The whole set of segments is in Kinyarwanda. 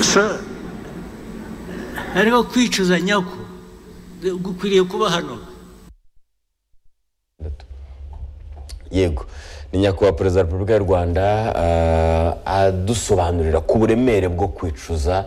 sir. hariho kwicuza nyako gukwiriye kuba hano yego ni nyakubahwa perezida wa repubulika y'u rwanda ah, adusobanurira ku buremere bwo kwicuza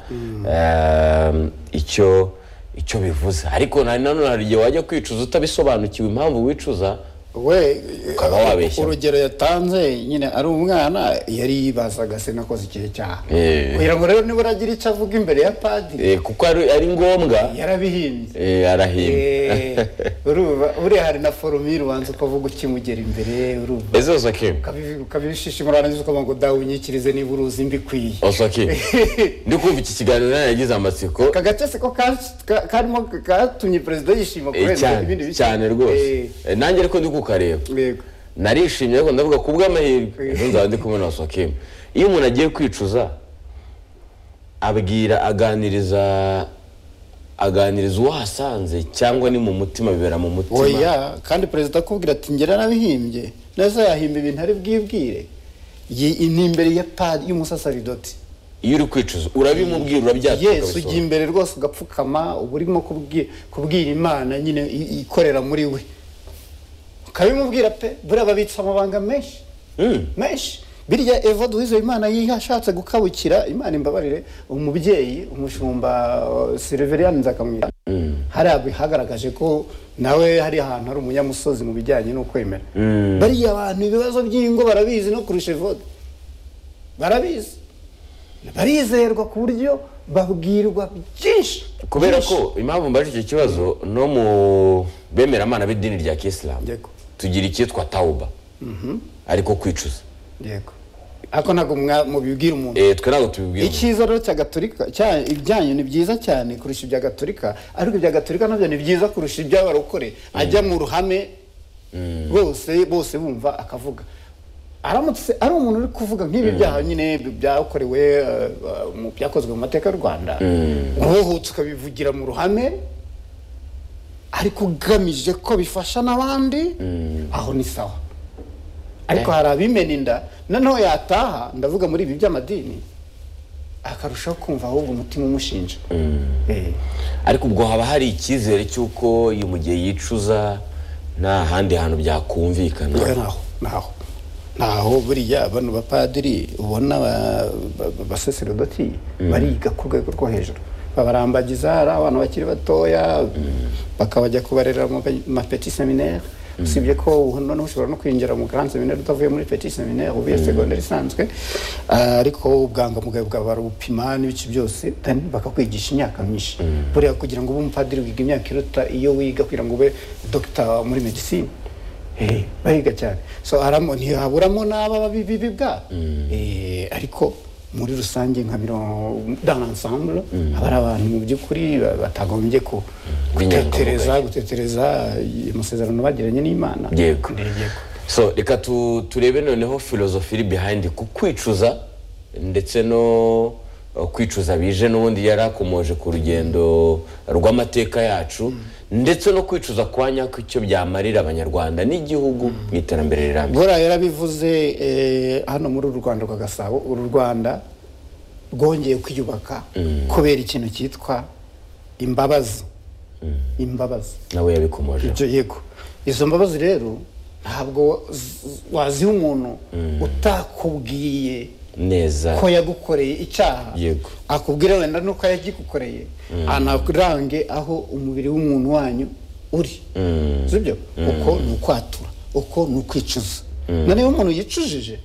ah, icyo icyo bivuze ariko na- nanone hari igihe wajya kwicuza utabisobanukiwe impamvu wicuza we Ukaba eh, wabeshya. urugero yatanze nyine ari umwana yari yibazaga se nakoze ikihe cyaha Eh. kugira ngo rero nibura agire icyo avuga imbere ya padiri Eh, kuko ari ari ngombwa yarabihimbye eh, arahimba Eh, urumva uriya hari na foromire ubanza ukavuga ukimugera imbere urumva ese osake ukabi- ukabishishimura warangiza ukavuga ngo dawe unyikirize niba uruzi mbikwiye osake ndi kumva iki kiganiro yagize amatsiko aka gace se ko ka- ka- karimo katumye perezida yishima Eh, kubera ibindi cyane bice cyane rwose Eh, Eh, nanjye ariko ndi kukareba yego narishimye ariko ndavuga ku bw'amahirwe ejo nzaba ndi kumwe na Sokim iyo umuntu agiye kwicuza abwira aganiriza aganiriza uwo ahasanze cyangwa ni mu mutima bibera mu mutima oya kandi perezida akubwira ati ngera nabihimbye neza yahimba ibintu ari bwibwire Yi- ni imbere ya padi y'umusasaridoti iyo uri kwicuza urabimubwira urabyatuka yesu ujya imbere rwose ugapfukama uba urimo kubwi- kubwira imana nyine i- ikorera muri we ukabimubwira pe buriya babitsa amabanga menshi menshi biriya eva duhize imana yashatse gukabukira imana imbabarire umubyeyi umushumba uh, silveriyani nzakamwita hariya bihagaragaje ko nawe hari ahantu hari umunyamusozi mu bijyanye no kwemera bariya abantu ibibazo by'ingo barabizi no kurusha evode barabizi barizerwa ku buryo babwirwa byinshi kubera byinshi. ko impamvu mbaje icyo kibazo no mu bemeramana b'idini rya kisilamu Yego. tugira icyitwa tawuba ariko kwicuza yego ariko ntabwo mwa- mubibwira umuntu Eh, twe ntabwo tubibwira umuntu. icyiza rero cya gatolika cya- ibyanyu ni byiza cyane kurusha ibya gatolika ariko ibya gatolika nabyo ni byiza kurusha iby'abarokore ajya mu ruhame bose bose bumva akavuga aramutse ari umuntu uri kuvuga nk'ibi byaha nyine byakorewe eh, eh, mu- byakozwe mu mateka y'u rwanda wohutse ukabivugira mu ruhame ariko ugamije ko bifasha n'abandi aho ni sawa ariko hari abimena inda noneho yataha ndavuga muri ibi by'amadini akarushaho kumva ahubwo umutima umushinja Eh, ariko ubwo haba hari icyizere cy'uko iyo mu gihe yicuza nta handi hantu byakumvikana reka ntaho ntaho ntaho buriya bano bapadiri ubona ba- ba- basaserodoti bariga ku rwego rwo hejuru babarambagiza ari abana bakiri batoya bakabajya kubarera mu pe- ma petit seminaire usibye ko ubu noneho ushobora no kwinjira mu grand seminaire utavuye muri petit seminaire ubuye segonderi isanzwe Ah, ariko ubwangamugayo bwawe barabupima n'ibice byose then bakakwigisha imyaka myinshi buriya kugira ngo ube umupadiri wiga imyaka iruta iyo wiga kugira ngo ube dogita muri medicine Eh, bahiga cyane so haramo ntihaburamo n'aba bibi bwa Eh, ariko muri rusange nka mirongo dans l'ensemble haba hari abantu mu by'ukuri ba- batagombye ku gutetereza B'inyangamugayo. gutetereza eh, amasezerano bagiranye n'imana Yego. Eh, yego. so reka tu- turebe noneho filozofi iri behind ku kwicuza ndetse no uh, kwicuza bije n'ubundi yari akomoje ku rugendo rw'amateka yacu ndetse no kwicuza kwa nyako icyo byamarira abanyarwanda n'igihugu mu iterambere rirambye bora yarabivuze eh, hano muri uru rwanda rwa gasabo uru rwanda rwongeye kwiyubaka kubera ikintu cyitwa imbabazi imbabazi nawe yabikomoje ibyo yego izo mbabazi rero ntabwo z- waziha umuntu utakubwiye neza ko yagukoreye icyaha Yego. akubwira wenda nuko yagikukoreye anarange aho umubiri w'umuntu wanyu uri sibyo uko ni ukwatura uko ni ukwicuza na niba umuntu yicujije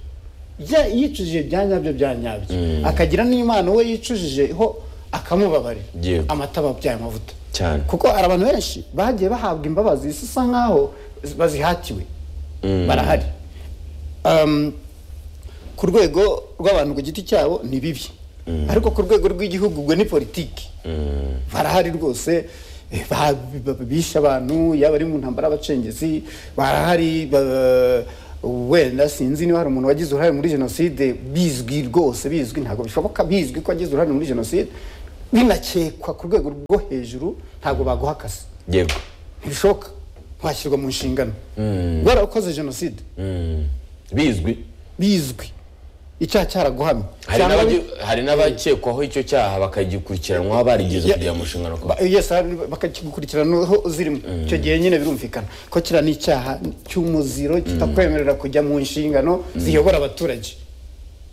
bya- yicujije bya nyabyo bya nyabyo akagira n'imana we yicujije ho akamubabarira Yego. amata babyaye amavuta Cyane. kuko hari abantu benshi bagiye bahabwa imbabazi zisa nkaho bazihatiwe barahari Um, ku rwego rw'abantu ku giti cyabo ni bibi ariko ku rwego rw'igihugu ubwo ni politiki barahari rwose eh, ba- ba- bishe abantu yaba ari mu ntambara y'abacengezi barahari ba- wenda sinzi niba hari umuntu wagize uruhare muri jenoside bizwi rwose bizwi ntabwo bishoboka bizwi ko wagize uruhare muri jenoside binakekwa ku rwego rwo hejuru ntabwo baguha akazi yego ntibishoboka washyirwa mu nshingano warakoze jenoside Mm. bizwi bizwi icyaha cyaraguhamye hari cyangwa n'abagi- hari n'abakekwaho icyo cyaha bakagikurikiranwa barigeze kugira mu nshingano Ba- yes hari- bakakikurikiranaho zirimo icyo gihe nyine birumvikana ko kiriya ni icyaha cy'umuziro kitakwemerera kujya mu nshingano ziyobora abaturage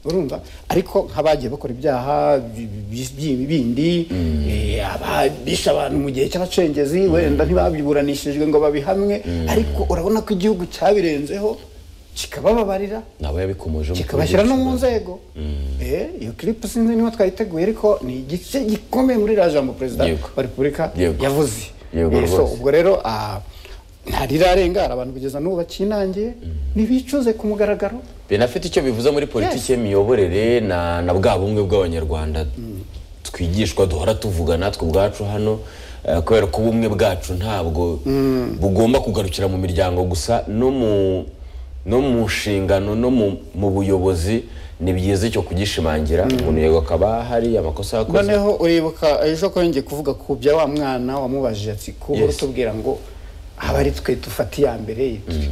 urumva ariko nk'abagiye bakora ibyaha bi- bi- bi- bindi eh, ababisha abantu mu gihe cy'abacengezi wenda ntibabiburanishijwe ngo babihamwe ariko urabona ko igihugu cyabirenzeho kikabababarira nabo yabikomoje kikabashyira no mu nzego Eh, iyo clip sinzi niba twayiteguye ariko ni igice gikomeye muri iriya jambo perezida Yego. wa repubulika Yego. yavuze Yego Eh, so, rwose. ubwo rero ah, ntarirarengara abantu kugeza n'ubu bakinangiye ntibicuze ku mugaragaro binafite icyo bivuze muri politiki Yes. y'imiyoborere na, na bwa bumwe bw'abanyarwanda twigishwa duhora tuvuga natwe ubwacu hano eh, kubera ko ubumwe bwacu ntabwo bugomba kugarukira mu miryango gusa no mu no mu nshingano no mu, mu buyobozi ni byiza icyo kugishimangira umuntu yego akaba hari amakosa yakoze noneho uribuka ejo ko yongeye kuvuga ku bya wa mwana wamubajije ati kuba Yes. urutubwira ngo aba ari twe dufata iya mbere tu-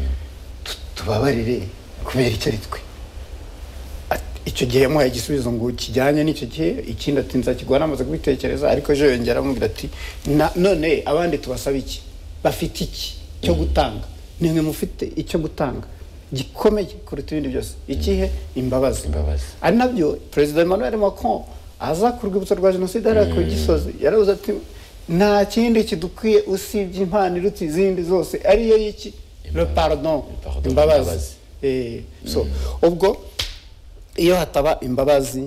tu- tubabarire kubera icyo ari twe Ati- icyo gihe yamuhaye igisubizo ngo kijyanye n'icyo gihe ikindi ati nzakiguha namaze kubitekereza ariko ejo yongera amubwira ati "Na- none abandi tubasaba iki bafite iki cyo gutanga nimwe mufite icyo gutanga gikomeye kuruta ibindi byose ikihe imbabazi Imbabazi. ari nabyo perezida emmanuel macron aza ku rwibutso rwa jenoside hariya ku gisozi yaravuze ati nta kindi kidukwiye usibye impano iruta izindi zose ariyo y'iki le pardon pardon, imbabazi imbabazi. Eh, so ubwo iyo hataba imbabazi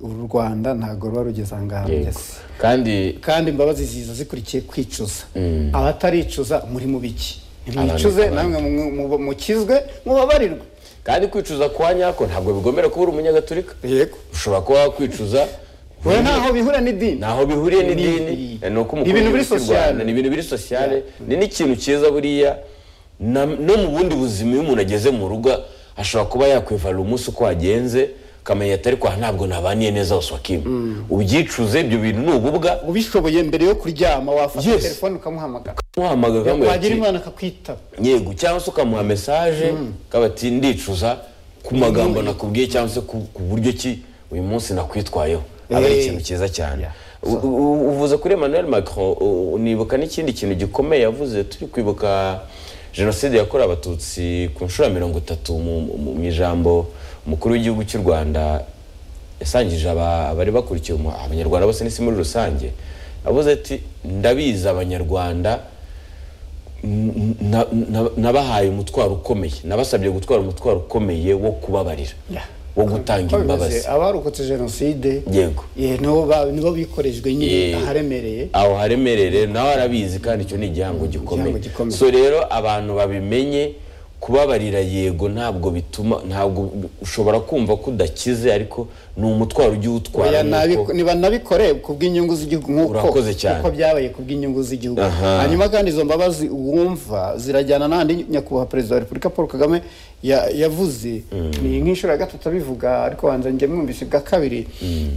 uru rwanda ntabwo ruba rugeze ahangaha Yego. rugeze kandi kandi imbabazi ziza zikurikiye kwicuza abataricuza muri mu biki nimwicuze Abandi- namwe mu- mu- mukizwe mubabarirwe kandi kwicuza kwa nyako ntabwo bigomera kuba uri umunyagatolika yego ushobora kuba wakwicuza we ntaho bihura n'idini ntaho bihuriye Ni- n'idini ni- ni uko ni ibintu biri cy'u Rwanda, sociale. ni ibintu biri sosiyale ni n'ikintu cyiza buriya na- no mu bundi buzima iyo umuntu ageze mu rugo ashobora kuba yakwivarira umunsi uko wagenze akamenya atari kwa ntabwo nabaniye neza waswakimu ubyicuze ibyo bintu ni ububwa ubishoboye mbere yo kuryama wafata Yes. telefone ukamuhamagara muhamagaye ukamubwira wagira ati, imana akakwitaba yego cyangwa se ukamuha mesaje ukaba ati ndicuza ku magambo nakubwiye cyangwa se ku ku buryo ki uyu munsi nakwitwayeho aba ari Eh. ikintu cyiza cyane U- u- uvuze kuri emmanuel macron u- unibuka n'ikindi kintu gikomeye yavuze turi kwibuka jenoside yakorewe abatutsi ku nshuro ya mirongo itatu mu- mu mu ijambo umukuru w'igihugu cy'u rwanda yasangije aba- abari bakurikiye umu- abanyarwanda bose n'isi muri rusange avuze ati ndabizi abanyarwanda n- na- na- nabahaye umutwaro ukomeye nabasabye gutwara umutwaro ukomeye wo kubabarira Yeah. wo gutanga Uko bimeze, imbabazi abarokotse jenoside yego eh, nibo ba- nibo bikorejwe nyine Eh, aharemereye aho haremerere nawe arabizi kandi icyo ni igihango gikomeye Igihango gikomeye. so rero abantu babimenye kubabarira yego ntabwo bituma ntabwo ushobora kumva ko udakize ariko ni umutwaro ujya uwutwara Oya, nuko- nabi- niba nabikore ku bw'inyungu z'igihugu nk'uko Urakoze cyane. uko byabaye ku bw'inyungu z'igihugu Aha. hanyuma kandi izo mbabazi wumva zirajyana n'andi nyakubahwa perezida wa repubulika paul kagame ya- yavuze ni nk'inshuro ya gatatu abivuga ariko wanza njye mwumvise bwa kabiri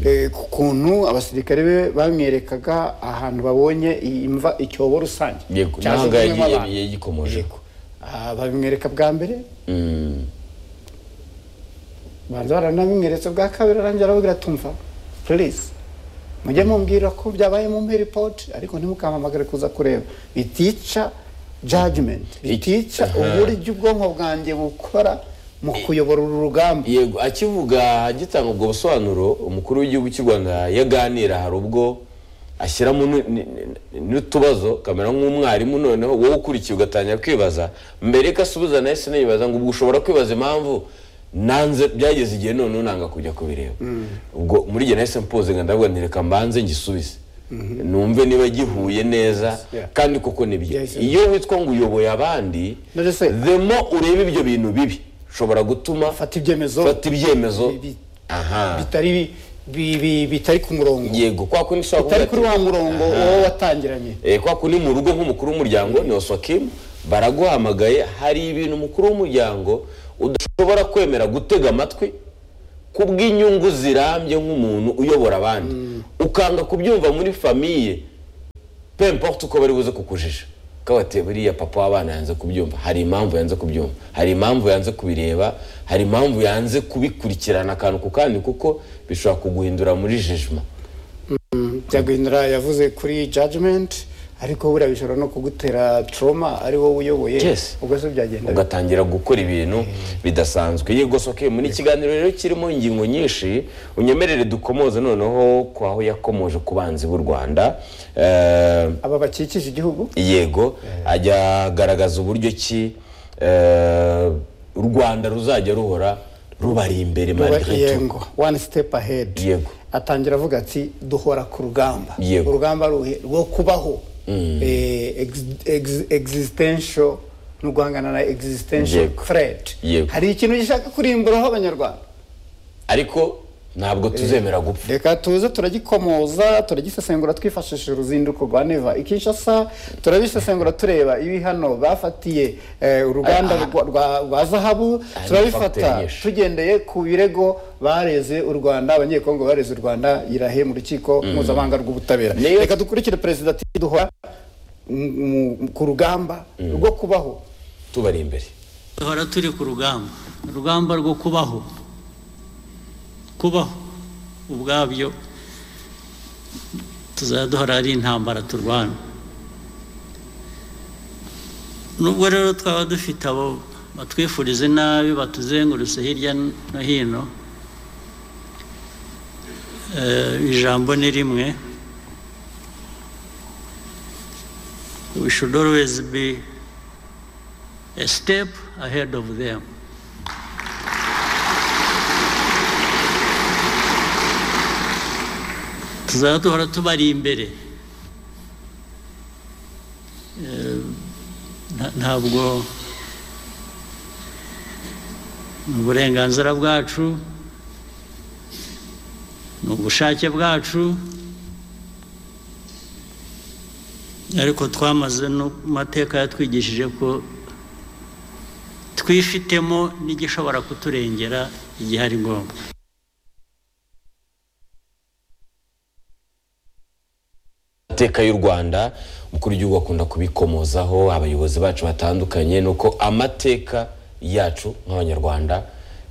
Eh, ku kuntu abasirikare be bamwerekaga ahantu babonye i- imva icyobo rusange yego ntabwo cyajugunywamo abantu. yagikomoje Yego. Ah, babimwereka bwa mbere banza baranabimweretse bwa kabiri arangira arababwira tumva please mujye mumbwira ko byabaye mu mpe report ariko ntimukampamagare kuza kureba bitica judgment bitica uburyo ubwonko bwanjye bukora mu kuyobora uru rugamba yego akivuga agitanga ubwo busobanuro umukuru w'igihugu cy'u rwanda yaganira hari ubwo ashyiramo nu- ni- ni- n'utubazo kamera nk'umwarimu noneho wowe ukurikiye ugatangira kwibaza mbere ko asubiza nahise nibaza ngo ubwo ushobora kwibaza impamvu nanze byageze igihe none unanga kujya kubireba ubwo muri igihe nahise mpoze nga ndavuga nti reka mbanze ngisubize numve niba gihuye neza Yeah. kandi koko ni byo Yes, yes. iyo witwa ngo uyoboye abandi None se- demo urebe ibyo bintu bibi ushobora gutuma fata ibyemezo fata ibyemezo Bi- bi- aha bitari bi- bi- bitari ku murongo yego kwa kundi ushobora bitari kuri kuvuga wa ati, murongo wowe watangiranye eh, kwa kundi mu rugo nk'umukuru w'umuryango ni oswakimu baraguhamagaye hari ibintu umukuru w'umuryango udashobora kwemera gutega amatwi ku bw'inyungu zirambye nk'umuntu uyobora abandi ukanga kubyumva muri famiye pemporte uko bari buze kukujija ko bati buriya papa w'abana yanze kubyumva hari impamvu yanze kubyumva hari impamvu yanze kubireba hari impamvu yanze kubikurikirana akantu ku kandi kuko bishobora kuguhindura muri jejima byagahindura yavuze kuri jajimenti ariko buriya bishobora no kugutera toroma ari wowe uyoboye Yes. ubwo se byagenda bite? ugatangira gukora ibintu bidasanzwe yegosoke muri kiganiro rero kirimo ingingo nyinshi unyemerere dukomoze noneho ku aho yakomoje ku banzi b'u rwanda Eh, aba bakikije igihugu yego ajya agaragaza uburyo ki eh, u rwanda ruzajya ruhora rubari imbere malgré tout. yego one step ahead Yego. atangira avuga ati duhora ku rugamba Yego. urugamba ruhe rwo kubaho Eh, ex- ex- existential no guhangana na existential Yego. threat Yego. hari ikintu gishaka kurimburaho abanyarwanda ariko ntabwo tuzemera gupfa reka tuze turagikomoza turagisesengura twifashishije uruzinduko rwa neva ikishasa turabisesengura tureba ibi hano bafatiye eh, uruganda Ah, ah. rwa- rwa- rwa Ah, zahabu ni facteur turabifata nyinshi. tugendeye ku birego bareze u rwanda abanyekongo bareze u rwanda irahe mu rukiko mpuzamahanga rw'ubutabera Niyo- reka dukurikire perezida ati duhora mu- mu- ku rugamba rwo kubaho tubari imbere duhora turi ku rugamba urugamba rwo kubaho kubaho ubwabyo tuzaduhora ari intambara turwana nubwo rero twaba dufite abo batwifuriza nabi batuzengurutse hirya no hino eh, ijambo ni rimwe we should always be a step ahead of them. tuzaba duhora tubari imbere Eh, nta- ntabwo ni uburenganzira bwacu ni ubushake bwacu ariko twamaze no mu mateka yatwigishije ko twifitemo n'igishobora kuturengera igihe ari ngombwa amateka y'u rwanda umukuru w'igihugu akunda kubikomozaho abayobozi bacu batandukanye ni uko amateka yacu nk'abanyarwanda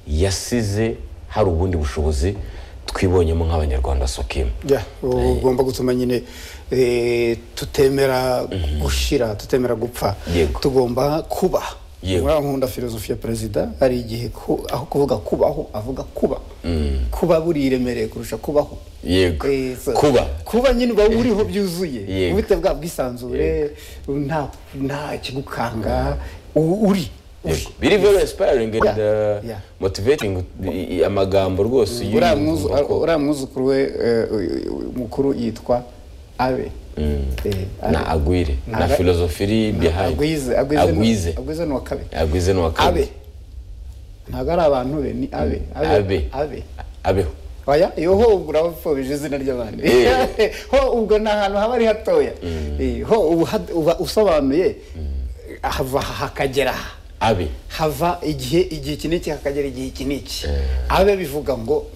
yasize hari ubundi bushobozi twibonyemo nk'abanyarwanda sokimu Yeah, ugomba gutuma nyine eh, tutemera gushira tutemera gupfa Yego. tugomba kuba Yego. muri aho nkunda filozofi ya perezida hari igihe ku- aho kuvuga kubaho avuga kuba kuba buriremereye kurusha kubaho yego Eh, so- kuba kuba nyine uba uriho byuzuye Yego. ubute bwa bwisanzure nta nta kigukanga u- uri uri. Yego. biri very inspiring and Yeah, uh, yeah. motivating i- i- amagambo rwose y'uyu uriya mwuzu- mukobwa. uriya mwuzukuru we eh, mukuru yitwa abe Eh, Abe. na agwire na Aga- filozofiri behind agwize agwize agwize agwize ni uwa kabiri agwize ni uwa kabiri abe ntabwo ari abantu be ni abe Abe. abe abeho oya iyo ho ubwo urabapfobije izina ry'abandi Eh. ho ubwo ni ahantu haba ari hatoya Eh, ho uba had- uba usobanuye hava aha hakagera aha abe hava igihe igihe iki n'iki hakagera igihe iki n'iki abe bivuga ngo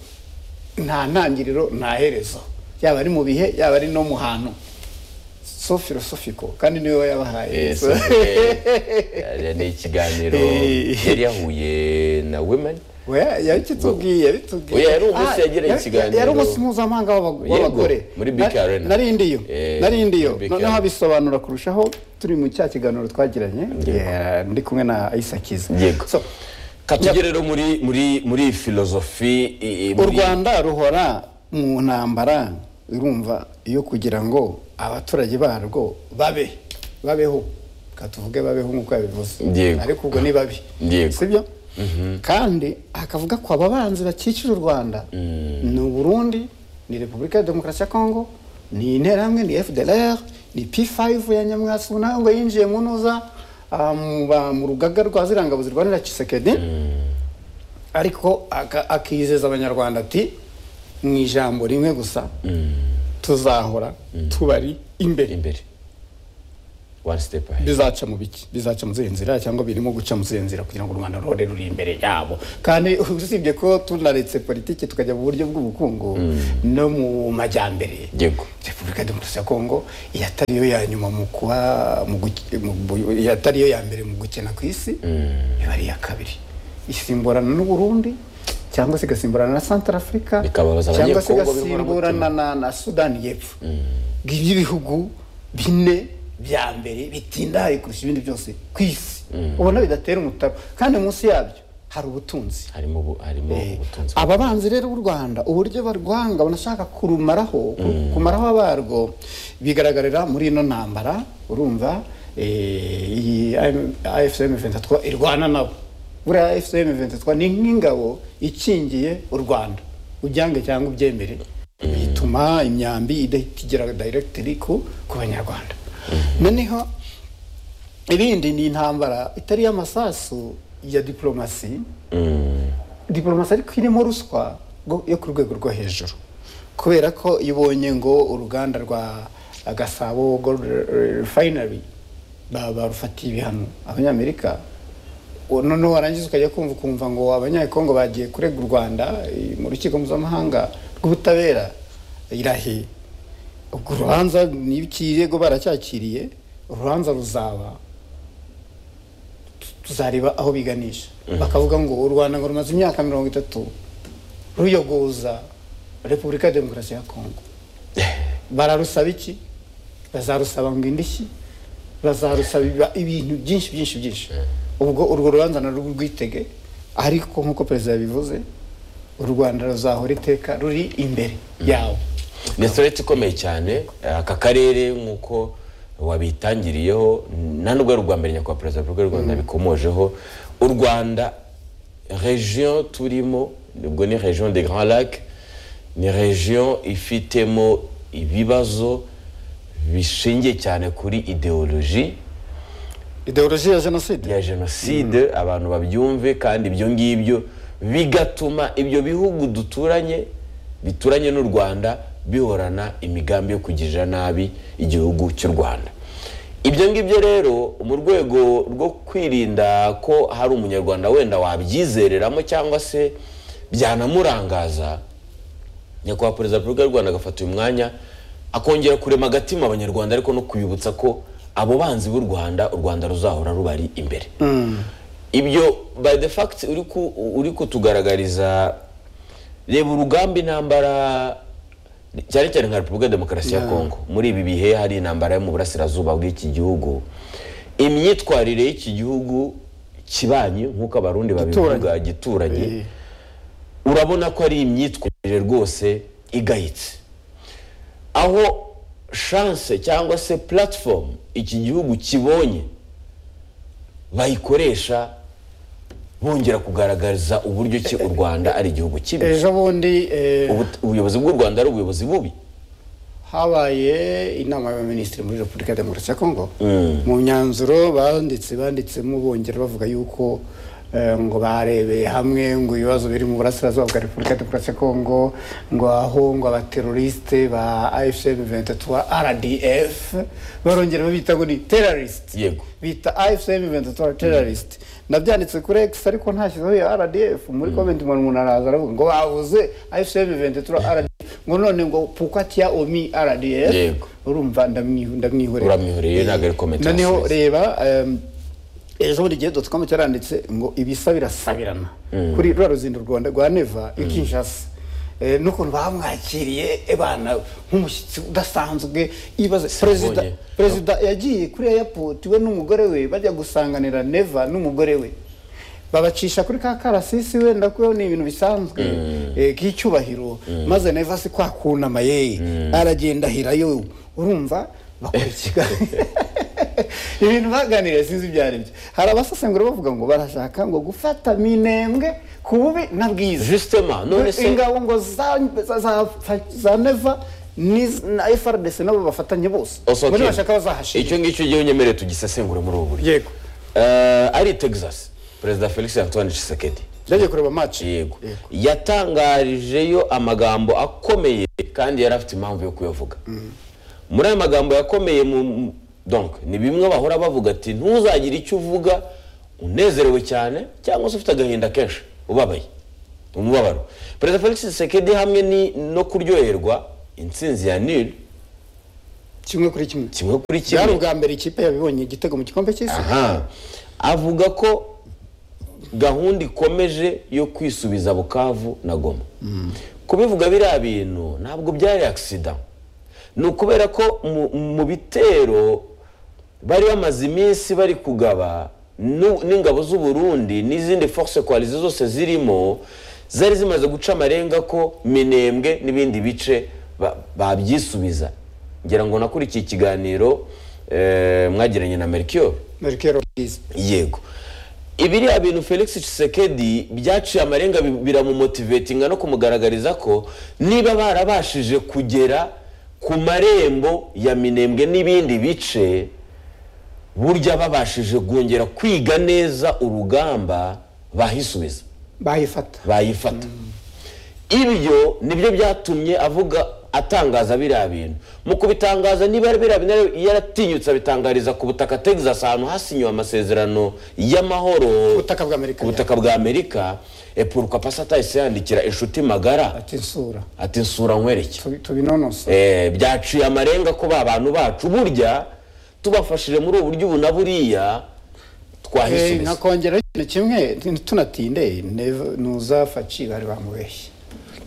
nta ntangiriro nta herezo yaba ari mu bihe yaba ari no mu hantu so filosofiko kandi niwe wayabahaye Yes, So- okay. ni ikiganiro Eh. yari yahuye na women Oya, yabitubwiye yabitubwiye Oya, yari umunsi Ah, yagira yari- ikiganiro. yari umunsi mpuzamahanga w'aba- w'abagore muri BK Na- Arena. narindiyo Eh, narindiyo muri BK noneho Arena. abisobanura kurushaho turi mu cya kiganiro twagiranye Yeah, ndi kumwe na isakiza yego So, katugere rero muri muri muri filozofi i- i- u muri- rwanda ruhora mu ntambara urumva yo kugira ngo abaturage barwo babe babeho reka tuvuge babeho nk'uko yabivuze Yego. ariko ubwo ni babi Yego. sibyo kandi akavuga ko aba banzi bakikije u rwanda ni uburundi ni repubulika ya demokarasi ya kongo ni interahamwe ni fdr ni p5 ya nyamwasi ubu nawe ngo yinjiye mu ntuza ah, mu ba- mu rugaga rwa zirangabuzi rwanira kisekedi ariko aka- akizeza abanyarwanda ati mu ijambo rimwe gusa tuzahora tubari imbere imbere one step ahead bizaca mu biki bizaca mu zihe nzira cyangwa birimo guca mu zihe nzira kugira ngo u rwanda ruhore ruri imbere yabo kandi usibye ko tunaretse politiki tukajya mu buryo bw'ubukungu no mu majyambere yego repubulika ya demokarasi ya kongo yatariyo ya nyuma mu kuba mu guke- mu bu- yatariyo ya mbere mu gukena ku isi iba ari iya kabiri isimburana n'u Burundi cyangwa se igasimburana na santara afurika Bikababaza cyangwa se abanyekongo b'inkoramutima. igasimburana na, na sudani y'epfo ngibyo ibihugu bine bya mbere bitindaye kurusha ibindi byose ku isi ubona bidatera umutaba kandi munsi yabyo hari ubutunzi harimo ubu- harimo Eh, ubutunzi aba banzi rero b'u rwanda uburyo barwanga banashaka kurumaraho ku- kumaraho abarwo bigaragarira muri ino ntambara urumva eh, iyi afcm 23 irwana nabo buriya afcm 23 ni nk'ingabo ikingiye u rwanda ubyange cyangwa ubyemere bituma imyambi idahita igera directly ku ku banyarwanda noneho irindi ni intambara itari iy'amasasu ya diporomasi diporomasi ariko irimo ruswa go- yo ku rwego rwo hejuru kubera ko iyo ubonye ngo uruganda rwa gasabo gold refinery ba- barufatiye ibihano abanyamerika uwo noneho warangiza ukajya kumva ukumva ngo abanyekongo bagiye kurega u rwanda eh, mu rukiko mpuzamahanga rw'ubutabera irahe ubwo urubanza niba ikirego baracyakiriye urubanza ruzaba tuzareba aho biganisha bakavuga ngo u rwanda ngo rumaze imyaka mirongo itatu ruyogoza repubulika ya demokarasi ya kongo bararusaba iki bazarusaba ngo indishyi bazarusaba iba- ibintu byinshi byinshi byinshi ubwo urwo rubanza narwo rwitege ariko nk'uko perezida yabivuze u rwanda ruzahora iteka ruri imbere yawo ni soreti ikomeye cyane aka karere nk'uko wabitangiriyeho nta n'ubwo ari ubwa mbere nyakubahwa perezida wa repubulika y'u rwanda bikomojeho u rwanda regiyo turimo ubwo ni regiyo de grand lac ni regiyo ifitemo ibibazo bishingiye cyane kuri ideoloji ideoloji ya jenoside ya jenoside abantu babyumve kandi ibyo ngibyo bigatuma ibyo bihugu duturanye bituranye n'u rwanda bihorana imigambi yo kugirira nabi igihugu cy'u rwanda ibyo ngibyo rero mu rwego rwo kwirinda ko hari umunyarwanda wenda wabyizereramo cyangwa se byanamurangaza nyakubahwa perezida wa repubulika y'u rwanda agafata uyu mwanya akongera kurema agatima abanyarwanda ariko no kubibutsa ko abo banzi b'u rwanda u rwanda ruzahora rubari imbere ibyo by the fact uri ku- uri kutugaragariza reba urugamba intambara cyane cyane nka repubulika ya demokarasi ya kongo muri ibi bihe hari intambara yo mu burasirazuba bw'iki gihugu imyitwarire y'iki gihugu kibanye nk'uko abarundi babivuga gituranye urabona ko ari imyitwarire rwose igayitse aho shanse cyangwa se platform iki gihugu kibonye bayikoresha bongera kugaragariza uburyo ki u rwanda ari igihugu kibi ejo bundi eh, Ubu- ubuyobozi bw'u rwanda ari ubuyobozi bubi habaye inama y'abaminisitiri muri repubulika ya demokarasi ya kongo mu myanzuro banditse banditsemo bongera bavuga yuko eh, ngo barebeye hamwe ngo ibibazo biri mu burasirazuba bwa repubulika ya demokarasi ya kongo ngo aho ngo abaterorisite ba afcm 23 rdf barongera babita ngo ni terrorist Yego. bita afcm 23 terrorist nabyanditse kuri x ariko ntashyizeho iyo rdf muri comment umuntu umuntu araza aravuga ngo bavuze afcm 23 rdf ngo none ngo pukwatiya omi rdf Yego. urumva ndamwihu- ndamwihorera Uramwihoreye, ntabwo ari comment noneho wasubiza. reba em, ejo bundi igihe dotcom cyaranditse ngo ibisa birasabirana kuri rwa ruzindu rwa rwa neva i kinshasa Eh, n'ukuntu bamwakiriye abana nk'umushyitsi udasanzwe ibaze perezida Sibonye. perezida yagiye kuri airport we n'umugore we bajya gusanganira neva n'umugore we babacisha kuri ka karasisi wenda ko ni ibintu bisanzwe eh, k'icyubahiro maze neva si kwa kunama ye aragenda ahirayo urumva bakora ikiganiro ibintu baganiriye sinzi ibyo ari byo hari abasesengura bavuga ngo barashaka ngo gufata minembwe ku bubi na bwiza justement none se ingabo ngo za, za, za, za neva ni na frdc nabo bafatanye bose Oso ngo Ken, nibashaka bazahashira icyo ngicyo ugiye unyemereye tugisesengure muri ubu buryo yego Eh, ari texas perezida felix antoine tshisekedi byagiye kureba match yego yatangarijeyo amagambo akomeye kandi yari afite impamvu yo kuyavuga muri ayo magambo yakomeye mu- mu- donc ni bimwe bahora bavuga ati ntuzagire icyo uvuga unezerewe cyane cyangwa se ufite agahinda kenshi ubabaye umubabaro perezida felix sekedi hamwe ni- no kuryoherwa intsinzi ya nil kimwe kuri kimwe kimwe kuri byari kimwe ubwa mbere ikipe yabibonye igitego mu gikombe cy'isi aha avuga ko gahunda ikomeje yo kwisubiza bukavu na goma kubivuga biriya bintu ntabwo byari agisida ni ukubera ko mu- mu bitero bari bamaze iminsi bari kugaba n'u- n'ingabo z'uburundi n'izindi force coalize zose zirimo zari zimaze guca amarenga ko minembwe n'ibindi bice ba- babyisubiza ngira ngo nakurikiye ikiganiro eh, mwagiranye na mercure merikero bwiza yego ibiriya bintu felix Tshisekedi byaciye amarenga bi- biramumotivetinga no kumugaragariza ko niba barabashije kugera ku marembo ya minembwe n'ibindi bice burya babashije kongera kwiga neza urugamba bahisubiza bayifata bayifata ibyo nibyo byatumye avuga atangaza biriya bintu mu kubitangaza niba ari biriya bintu yari- yaratinyutse abitangariza ku butaka texas ahantu hasinyiwe amasezerano y'amahoro ubutaka bw'amerika ku butaka bwa amerika epuruka pasatayisi yandikira inshuti magara ati isura ati nsura nkwereke tubi- tubinonosa Eh, byaciye amarenga ko ba bantu bacu burya tubafashije muri ubu buryo ubu na buriya Eh, twahisubiza nkakongera ikintu kimwe tunatinde nev- nuzafa ci bari bamubeshye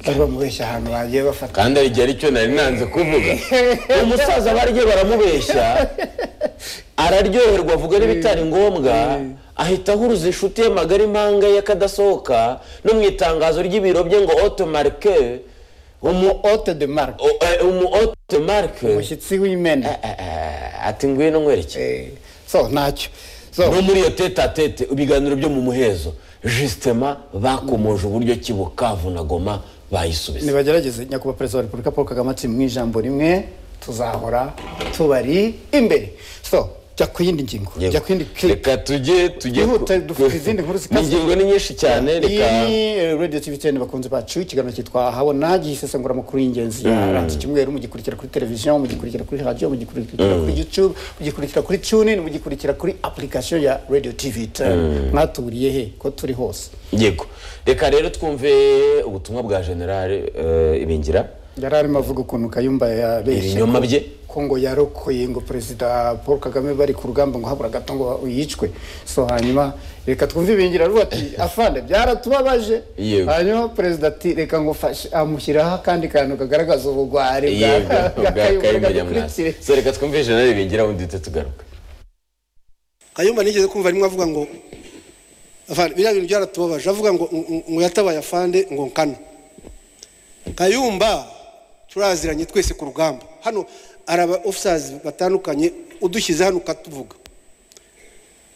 bari bamubeshye ahantu bagiye bafata kandi igihe aricyo nari nanze kuvuga umusaza barye baramubeshya araryoherwa avuga n'ibitari ngombwa ahita ahuruza inshuti ye magari impanga y'akadasohoka no mu itangazo ry'ibiro bye ngo otomarike umu ote de mark o- eh, umu otomarike umushyitsi w'imena ati ngwino nkwereke Eh, so ntacyo so no muri iyo tete a tete ibiganiro byo mu muhezo jisitema bakomoje uburyo ki bukavu na goma bayisubiza nibagerageze nyakubahwa perezida wa repubulika paul kagame ati mu ijambo rimwe tuzahora tubari imbere so jya ku yindi ngingo Yego. jya ku yindi clip. reka tujye tujye ku- Ihute, dufite izindi nkuru zikaze. ingingo ni nyinshi cyane iyi reka ni radio tv ten bakunze bacu ikiganiro cyitwa habona gisesengura amakuru y'ingenzi yaranze icyumweru mugikurikira kuri televiziyo mugikurikira kuri radiyo mugikurikira kuri youtube mugikurikira kuri tunin mugikurikira kuri application ya radio tv ten mwatuburiye he ko turi hose yego reka rero twumve ubutumwa bwa generale eh, ibingira yari arimo avuga ukuntu kayumba yabeshye ibinyoma bye ko ngo yarokoye ngo perezida paul kagame bari ku rugamba ngo habura gato ngo yicwe so hanyuma reka twumve ibingira ruba ati afande byaratubabaje Yego. hanyuma perezida ati reka ngo fashe amushyiraho akandi kantu kagaragaza ubugwari bwa yego bwa Kayumba, bwakaye reka nyamwasi dukurikire. so reka twumve generale ibingira ubundi duhite tugaruka kayumba nigeze kumva arimo avuga ngo afande biriya bintu byaratubabaje avuga ngo ngo- ngo- ngo yatabaye afande ngo nkana kayumba turaziranye twese ku rugamba hano hari aba ofisazi batandukanye udushyize hano ukatuvuga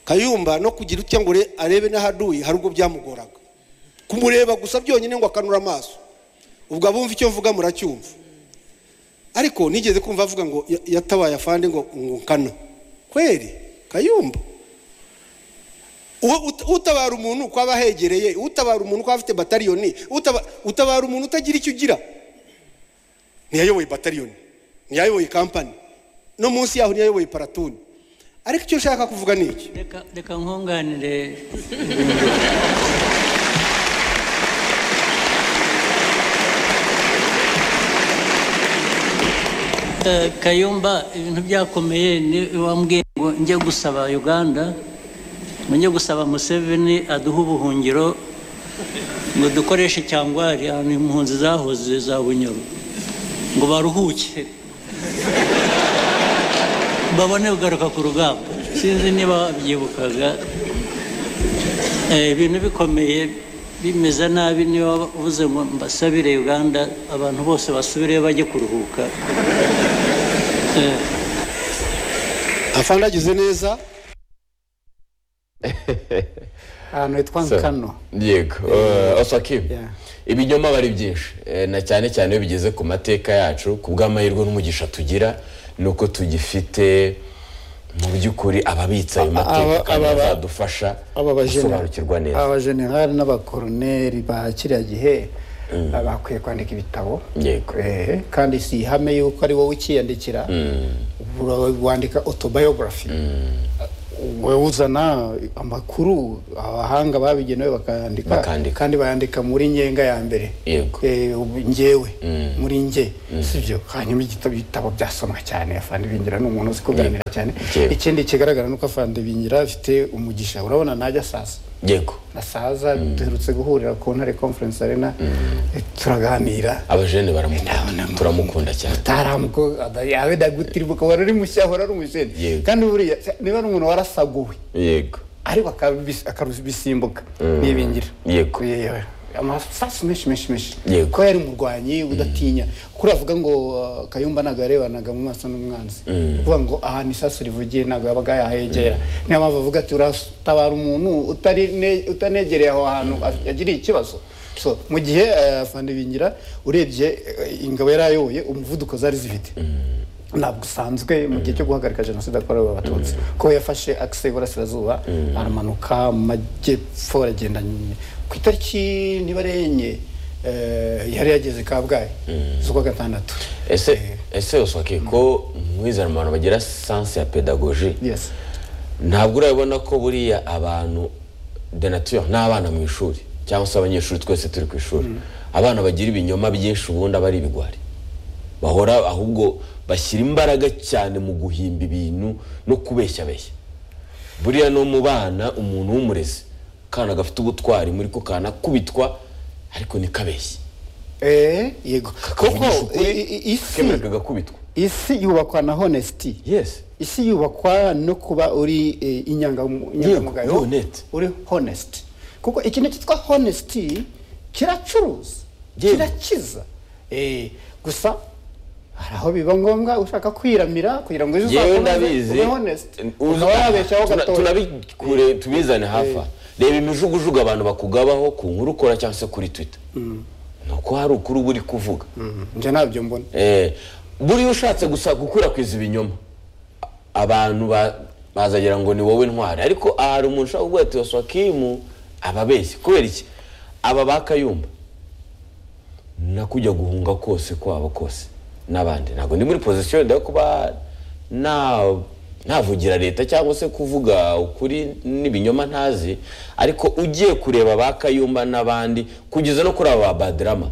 kayumba no kugira utya ngo ure- arebe n'ahaduye hari ubwo byamugoraga kumureba gusa byonyine ngo akanura amaso ubwo abumva icyo mvuga muracyumva ariko nigeze kumva avuga ngo ya- yatabaye afande ngo ngo nkana kweri kayumba Uwo ut- utabara umuntu uko aba ahegereye utabara umuntu uko aba afite batariyoni utaba- utabara umuntu utagira icyo ugira ntiyayoboye batariyoni ntiyayoboye kampani no munsi yaho ntiyayoboye paratuni ariko icyo nshaka kuvuga ni iki Reka- reka nkunganire Eh, kayumba ibintu byakomeye ni wambwiye ngo njye gusaba uganda ngo njye gusaba museveni aduhe ubuhungiro ngo dukoreshe cyangwari ahantu impunzi zahoze za bunyoro ngo baruhuke babone kugaruka ku rugamba sinzi niba wabyibukaga Eh, ibintu bikomeye bimeze nabi niba uvuze ngo mbasabire uganda abantu bose basubireyo bajye kuruhuka Eh, afande agize neza ahantu hitwa nkano yego eh, oswakibi Yeah. ibinyoma bari byinshi eh, na cyane cyane iyo bigeze ku mateka yacu ku bw'amahirwe n'umugisha tugira ni uko tugifite mu by'ukuri ababitse ayo mateka aba- kandi aba- bazadufasha aba gusobanukirwa neza abajenerali n'abakoroneri ba kiriya gihe bakwiye kwandika ibitabo Yego. Eh, kandi si ihame yuko ari wowe ukiyandikira wandika autobiography wowe uzana amakuru abahanga babigenewe bakayandika Bakandika. kandi bayandika muri ngenga ya mbere Yego. Eh, ubu ngewe muri nge sibyo hanyuma igitabo ibitabo byasomwa cyane afande bingira ni umuntu uzi kuganira cyane Yego. ikindi kigaragara ni uko afande bingira afite umugisha urabona najya sasa yego nasaza duherutse guhurira ku ntare conference arena eh, turaganira abajene baramukunda Ndabona mu- turamukunda cyane utaramuko yawe ndagutiribuka wari uri mushya wari uri umujeni Yego. kandi buriya niba ari umuntu warasaguwe yego ariko akabis- akabisimbuka nibingira Yego. Yewe. amasasu menshi menshi menshi Yego. ko yari umurwanyi udatinya kuri avuga ngo uh, kayumba ntabwo yarebanaga mu maso n'umwanzi kuvuga ngo ahantu isasu rivugiye ntabwo yabaga yahegera niyo mpamvu avuga ati uratabara umuntu utari ne- utanegereye aho hantu af- yagiriye ikibazo So, mu gihe uh, Afande bingira urebye uh, ingabo yari ayoboye umuvuduko zari zifite ntabwo usanzwe mu gihe cyo guhagarika jenoside yakorewe abatutsi ko yafashe akise y'iburasirazuba aramanuka mu majyepfo aragenda nyine ku itariki niba ari enye eh, yari yageze kabgayi z'ukwa gatandatu ese ese usake ko mwizera mu bantu bagira sanse ya pedagoji yes ntabwo urabibona ko buriya abantu denatire ni abana mu ishuri cyangwa se abanyeshuri twese turi ku ishuri abana bagira ibinyoma byinshi ubundi aba ari ibigwari bahora ahubwo bashyira imbaraga cyane mu guhimba ibintu no kubeshyabeshya buriya no mu bana umuntu w'umurezi akana gafite ubutwari muri ko kanakubitwa ariko ntikabeshye eh yego kuko Kavugisha ukuri, i- i- isi kemererwa agakubitwa isi yubakwa na honesty yesi isi yubakwa no kuba uri eh, inyangamu- uri inyangamugayo honest. uri honest kuko ikintu cyitwa honesty kiracuruza Yego. kirakiza Eh, gusa hari aho biba ngombwa ushaka kwiramira kugira ngo ejo yewe uzakomeze ndabizi ube honest Uzi- ukaba yabeshyaho tuna- gatoya tunabikure tubizane hafi aha. reba imijugujugu abantu bakugabaho ku nkuru ukora cyangwa se kuri twitter ni uko hari ukuri uba uri kuvuga Mm, njye ntabyo mbona Eh, buriya ushatse gusa gukwirakwiza ibinyoma a- abantu ba- bazagira ngo ni wowe ntwari ariko ahari umuntu ushaka kuvuga ati waswakimu aba abeshya kubera iki aba ba kayumba nakujya guhunga kose kwabo kose n'abandi ntabwo ndi muri pozisiyo yo kuba na- navugira leta cyangwa se kuvuga ukuri n'ibinyoma ntazi ariko ugiye kureba ba kayumba n'abandi kugeza no kuri aba ba badrama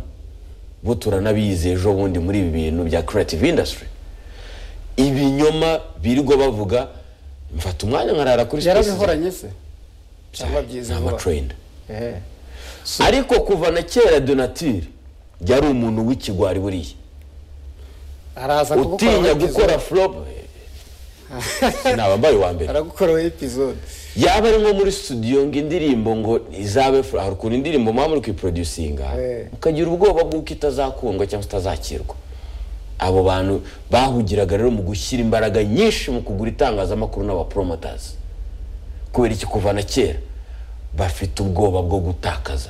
bo turanabizi ejo bundi muri ibi bintu bya creative industry ibinyoma birirwa bavuga mfata umwanya nkarara kuri space yarabihoranye se cyangwa byiza ni vuba. amatrenda Eh. ariko kuva na kera donatire yari umuntu w'ikigwari buriya araza kugukora utinya muri episode. gukora flop nabambaye uwa mbere aragukora muri episode yaba ari nko muri studio ngo indirimbo ngo izabe flop hari ukuntu indirimbo muba muri kuyiproducinga Eh. mukagira ubwoba bw'uko itazakundwa cyangwa se itazakirwa abo bantu bahugiraga rero mu gushyira imbaraga nyinshi mu kugura itangazamakuru n'abapromoters kubera iki kuva na kera bafite ubwoba bwo gutakaza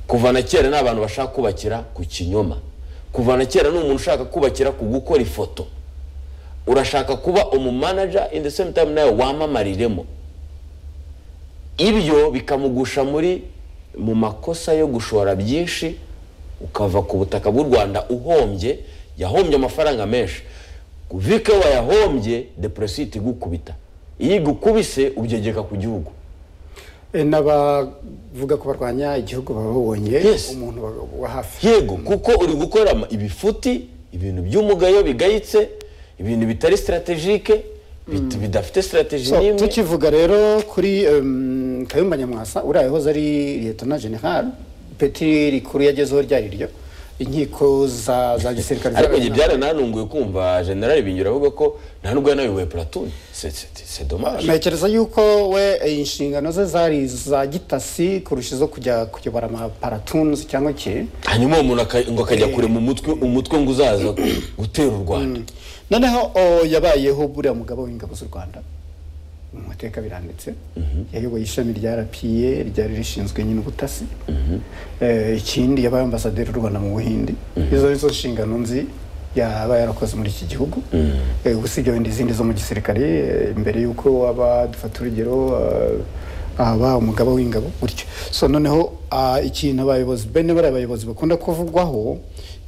kuva na kera ni abantu bashaka kubakira ku kinyoma kuva na kera ni umuntu ushaka kubakira ku gukora ifoto urashaka kuba umumanaja in the same time nawe wamamariremo ibyo bikamugusha muri mu makosa yo gushora byinshi ukava ku butaka bw'u rwanda uhombye yahombye amafaranga menshi vike wayahombye depresiyo itigukubita iyo igukubise ubyegeka ku gihugu Eh, n'abavuga ko barwanya igihugu baba babonye Yes. umuntu wa- wa hafi yego kuko uri gukora ama- ibifuti ibintu by'umugayo bigayitse ibintu bitari strategike bit- bidafite strategy So, n'imwe tukivuga rero kuri em, kayumba nyamwasa uriya yahoze ari liyetona general peti rikuru yagezeho ryari ryo inkiko za za gisirikare ariko njye zarabihanze. byarananunguye kumva generali binyura avuga ko nta nubwo yanayoboye platoon c'est dommage ntekereza yuko we eh, inshingano ze zari iza gitasi kurusha izo kujya kuyobora amaparatunes cyangwa iki hanyuma uwo muntu aka- ngo akajya kure mu mutwe umutwe ngo uzaza gutera u rwanda noneho o, yabayeho buriya mugabo w'ingabo z'u rwanda mu mateka biranditse yayoboye ishami rya rapiye ryari rishinzwe nyine ubutasi Eh, ikindi yabaye ambasaderi w'u rwanda mu buhindi izo nizo nshingano nzi yaba yarakoze muri iki gihugu Eh, gusa ibyo bindi izindi zo mu gisirikare eh, mbere y'uko aba dufata urugero eh, aba umugaba w'ingabo gutyo so noneho ah, ikintu abayobozi bene bariya bayobozi bakunda kuvugwaho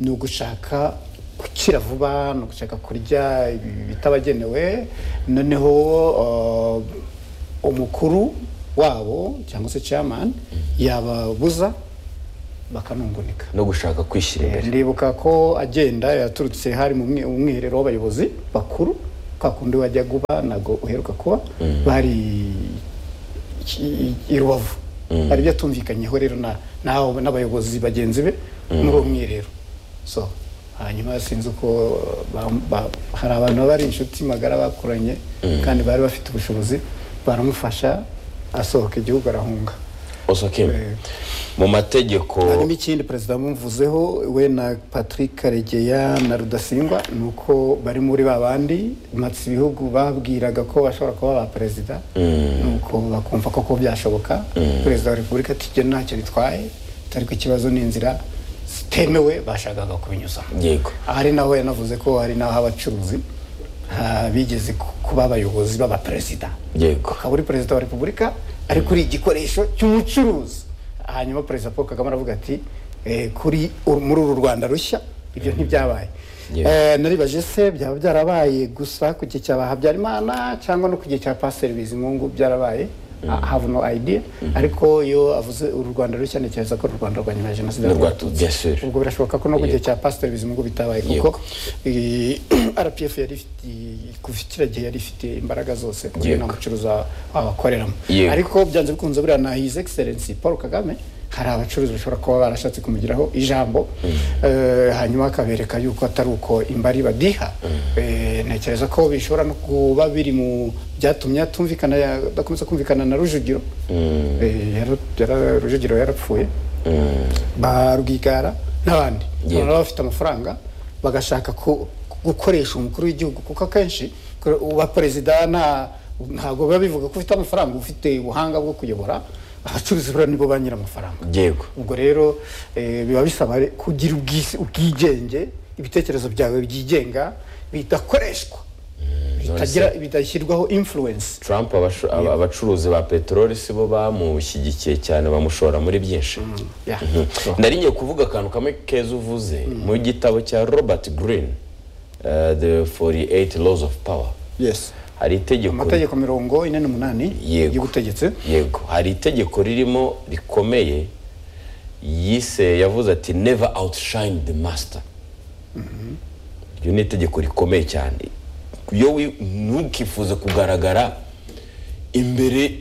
ni ugushaka gukira vuba ni ugushaka kurya ibi- bitabagenewe noneho uh, umukuru wabo cyangwa se chairman yababuza bakanungunika no gushaka kwishyira Eh, imbere ndibuka ko agenda yaturutse hari mu mwe- mu mwiherero w'abayobozi bakuru ka kundi wajya guba ntabwo uheruka kuba bari i- i- i rubavu hari ibyo atumvikanyeho rero na- n'abo- n'abayobozi bagenzi be muri uwo mwiherero so hanyuma sinzi uko ba- ba- hari abantu baba ari inshuti magara bakoranye kandi bari bafite ubushobozi baramufasha asohoka igihugu arahunga osoke Eh. mu mategeko hanyuma ikindi perezida mumvuzeho we na patrick karegeya na rudasingwa ni uko bari muri ba bandi matsi ibihugu babwiraga ko bashobora kuba ba perezida ni uko bakumva koko byashoboka perezida wa repubulika ati "Jye ntacyo bitwaye atari ko ikibazo ni inzira zitemewe bashakaga kubinyuzamo yego hari naho yanavuze ko hari n'aho abacuruzi ha- bigeze ku- kuba abayobozi b'abaperezida yego akaba ari perezida wa repubulika ariko uri igikoresho cy'umucuruzi hanyuma perezida paul kagame aravuga ati "Eh, kuri uru- muri uru rwanda rushya ibyo ntibyabaye Yeah. Eh, naribaje se byaba byarabaye gusa ku gihe cya ba habyarimana cyangwa no ku gihe cya pasiteri bizimungu byarabaye I have no idea ariko iyo avuze uru rwanda rushya ntekereza ko uru rwanda rwa nyuma ya jenoside Ni rwatutse, bien sûr. ubwo birashoboka ko no ku gihe cya pasiteri bizimungu bitabaye kuko Yego. eh, rpf yari ifite kuva kiriya gihe yari ifite imbaraga zose Yego. nta mucuruzi wa- wabakoreramo Yego. ariko byanze bikunze buriya na his excellence paul kagame hari abacuruzi bashobora kuba barashatse kumugiraho ijambo eh, hanyuma akabereka yuko atari uko imbari badiha Eh, ntekereza ko bishobora no kuba biri mu byatumye atumvikana ya- adakomeza kumvikana na rujugiro Eh, yara- yara- rujugiro yarapfuye ba rwigara n'abandi Yego. baba bafite amafaranga bagashaka ku- gukoresha umukuru w'igihugu kuko akenshi kure- uba perezida nta ntabwo biba bivuga ko ufite amafaranga uba ufite ubuhanga bwo kuyobora abacuruzi buriya nibo ba nyir'amafaranga yego ubwo rero eh, biba bisaba re- kugira ubwisi- ubwigenge ibitekerezo byawe byigenga bidakoreshwa bitagira bidashyirwaho influence trump abashu- aba- abacuruzi ba peteroli si bo bamushyigikiye cyane bamushora muri byinshi Yeah. nariye kuvuga akantu kamwe keza uvuze mu gitabo cya robert green uh, the 48 laws of power yes hari itegeko amategeko mirongo ine n'umunani Yego. y'ubutegetsi yego hari itegeko ririmo rikomeye yise yavuze ati never outshine the master iryo ni itegeko rikomeye cyane iyo wi- ntukifuze kugaragara imbere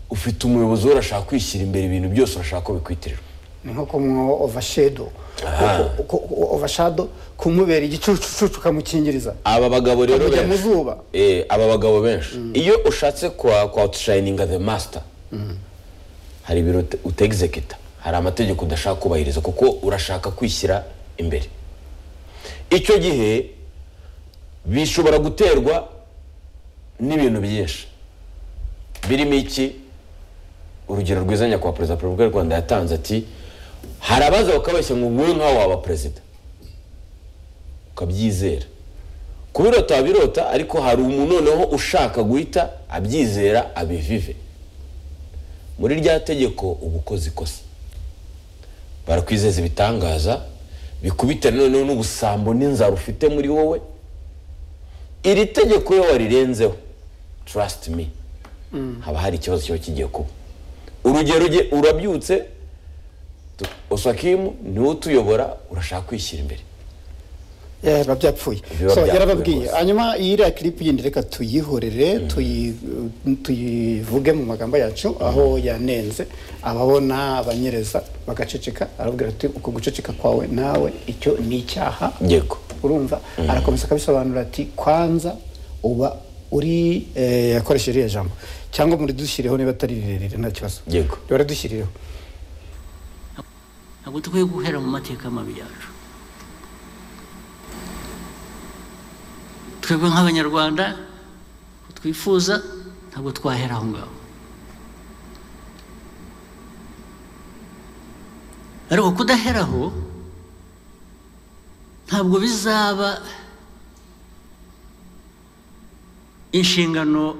ufite umuyobozi we urashaka kwishyira imbere ibintu byose urashaka ko bikwitirirwa ni nko kumuha overshadow Ku- ku- ku- overshadow kumubera igicucucucu ukamukingiriza aba bagabo rero Akajya mu benshi zuba. Eh, aba bagabo benshi iyo ushatse kwa kwa outshininga the master hari ibintu ut- utexecuta hari amategeko udashaka kubahiriza kuko urashaka kwishyira imbere icyo gihe bishobora guterwa n'ibintu byinshi birimo iki urugero rwiza nyakubahwa perezida wa repubulika y'u rwanda yatanze ati hari abaza bakabeshya ngo wowe nkaho waba perezida ukabyizera kubirota birota ariko hari umuntu noneho ushaka guhita abyizera abivive muri rya tegeko uba ukoze ikosa barakwizeza ibitangaza bikubite noneho n'ubusambo n'inzara ufite muri wowe iri tegeko iyo warirenzeho trust me haba hari ikibazo kiba kigiye kuba urugero uge- urabyutse tu- osakimu niwe utuyobora urashaka kwishyira imbere Eh, biba byapfuye Biba so byapfuye yarababwiye rwose. hanyuma iyiriya kiripu yindi reka tuyihorere tuyi- tuyivuge mu magambo yacu aho yanenze ababona abanyereza bagaceceka arababwira ati uko guceceka kwawe nawe icyo ni icyaha yego urumva arakomeza akabisobanura ati kwanza uba uri eh, yakoresheje iriya jambo cyangwa muri dushyireho niba atari rirerire nta kibazo Yego. baradushyirireho ntabwo dukwiye guhera mu mateka mabi yacu twebwe nk'abanyarwanda twifuza ntabwo twahera aho ngaho ariko kudahera aho ntabwo bizaba inshingano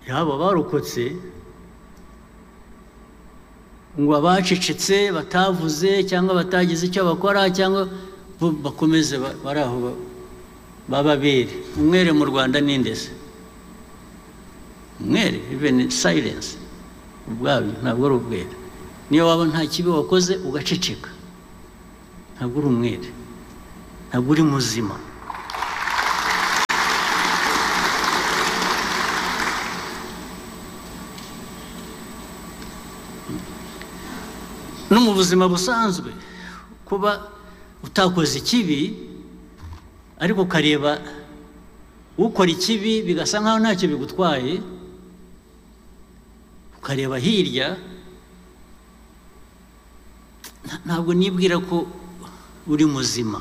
y'abo barokotse ngo abacecetse batavuze cyangwa batagize icyo bakora cyangwa bo bakomeze ba- bari aho ba- b'ababere umwere mu rwanda ni indese umwere even silence ubwabyo ntabwo ari ubwere niyo waba nta kibi wakoze ugaceceka ntabwo uri umwere ntabwo uri muzima no mu buzima busanzwe kuba utakoze ikibi ariko ukareba ukora ikibi bigasa nkaho ntacyo bigutwaye ukareba hirya nta- ntabwo nibwira ko uri muzima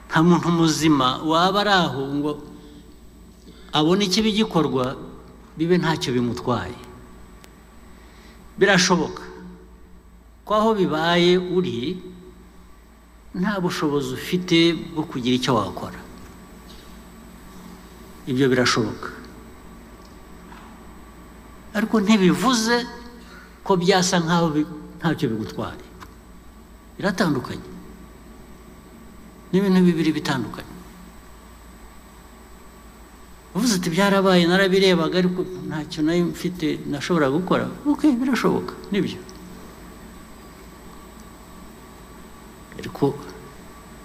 nta muntu muzima waba ari aho ngo abone ikibi gikorwa bibe ntacyo bimutwaye birashoboka ko aho bibaye uri nta bushobozi ufite bwo kugira icyo wakora ibyo birashoboka ariko ntibivuze ko byasa nk'aho bi- ntacyo bigutwara biratandukanye ni ibintu bibiri bitandukanye uvuze ati byarabaye narabirebaga ariko ntacyo nayo mfite nashobora gukora ok birashoboka nibyo ariko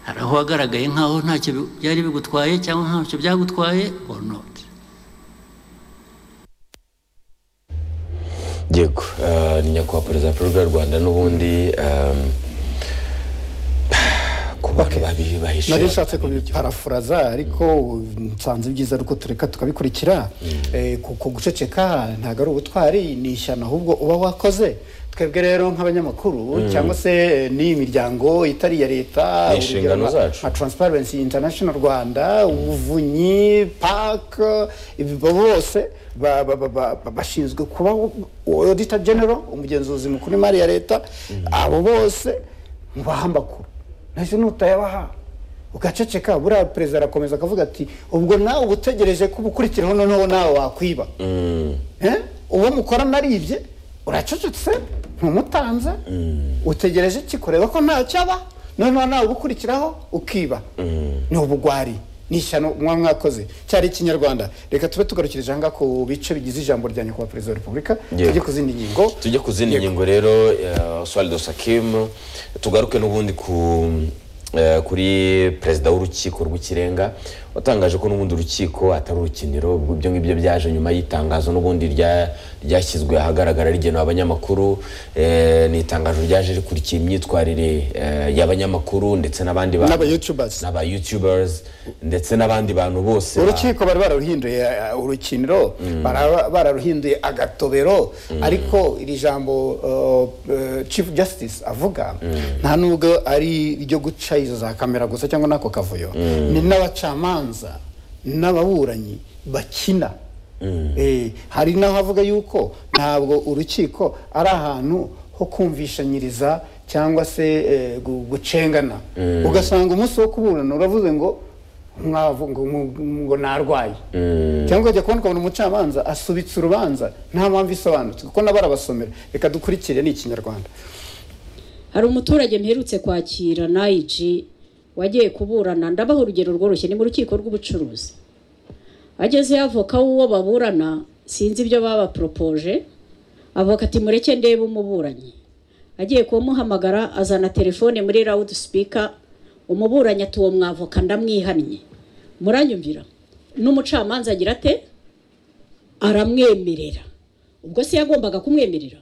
hari aho wagaragaye nk'aho ntacyo bi- byari bigutwaye cyangwa ntacyo byagutwaye or not yego eh, ni nyakubahwa perezida wa repubulika y'u rwanda n'ubundi ehm, ku bantu babi bahishe nari nshatse kubiparafuraza ariko nsanze ibyiza ariko tureka tukabikurikira Eh, kuko guceceka ntabwo ari ubutwari ni ishyano ahubwo uba wakoze twebwe rero nk'abanyamakuru cyangwa se eh, n'imiryango itari iya leta Ni inshingano urugero nka- zacu. nka Transparency International Rwanda umuvunyi PAC ibi bose ba- ba- ba- ba- ba- bashinzwe kuba Auditor General umugenzuzi mukuru w'imari ya leta abo bose mubaha amakuru nahise nutayabaha ugaceceka buriya perezida arakomeza akavuga ati ubwo nawe uba utegereje ko ubukurikiraho noneho nawe wakwiba Eh? uwo mukorana aribye uracecetse ntumutanze utegereje iki kureba ko ntacyo aba noneho nawe ugukurikiraho ukiba ni ubugwari ni ishyano mwa mwakoze cyari ikinyarwanda reka tube tugarukirije aha ngaha ku bice bigize ijambo rya nyakubahwa perezida wa repubulika Yego. tujye ku zindi ngingo tujye ku zindi Yego. ngingo rero eh, oswaldo sakim tugaruke n'ubundi ku eh, kuri perezida w'urukiko rw'ikirenga watangaje ko n'ubundi urukiko atari urukiniro ibyo ngibyo byaje nyuma y'itangazo n'ubundi rya- ryashyizwe ahagaragara rigenewe abanyamakuru eh, ni itangazo ryaje rikurikiye imyitwarire eh, y'abanyamakuru ndetse n'abandi bantu N'aba-youtubers. n'aba youtubers ndetse n'abandi bantu bose ba- urukiko bari bararuhinduye uh, urukiniro bara- bararuhinduye agatobero ariko iri jambo uh, uh, chief justice avuga nta nubwo ari iryo guca izo za kamera gusa cyangwa n'ako kavuyo ni n'abacamanza n'ababuranyi bakina Eh, hari n'aho avuga yuko ntabwo urukiko ari ahantu ho kumvishanyiriza cyangwa se eh, gu- gucengana ugasanga umunsi wo kuburana uravuze ngo mwavu ngo mu- ngo narwaye cyangwa ukajya kubona ukabona umucamanza asubitse urubanza nta mpamvu isobanutse kuko nabo arabasomera reka dukurikire ni ikinyarwanda hari umuturage mperutse kwakira nayiji wagiye kuburana ndabaha urugero rworoshye ni mu rukiko rw'ubucuruzi agezeyo avoka w'uwo baburana sinzi ibyo babaporopoje avoka ati mureke ndebe umuburanyi agiye kumuhamagara azana telefone muri rawudi sipika umuburanyi ati uwo mwavoka ndamwihannye muranyumvira n'umucamanza agira ate aramwemerera ubwo se yagombaga kumwemerera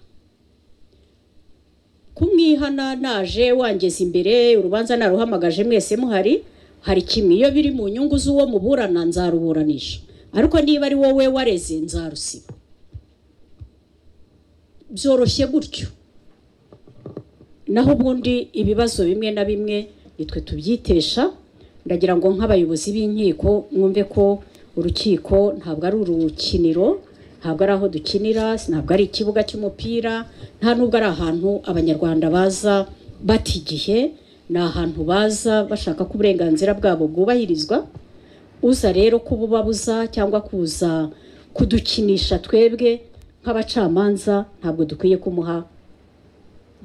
kumwihana naje wangeze imbere urubanza naruhamagaje mwese muhari hari kimwe iyo biri mu nyungu z'uwo muburana nzaruburanisha ariko niba ari wowe wareze nzarusiba byoroshye gutyo naho ubundi ibibazo bimwe na bimwe nitwe tubyitesha ndagira ngo nk'abayobozi b'inkiko mwumve ko urukiko ntabwo ari urukiniro ntabwo ari aho dukinira ntabwo ari ikibuga cy'umupira nta nubwo ari ahantu abanyarwanda baza bata igihe ni ahantu baza bashaka ko uburenganzira bwabo bwubahirizwa uza rero kububabuza cyangwa kuza kudukinisha twebwe nk'abacamanza ntabwo dukwiye kumuha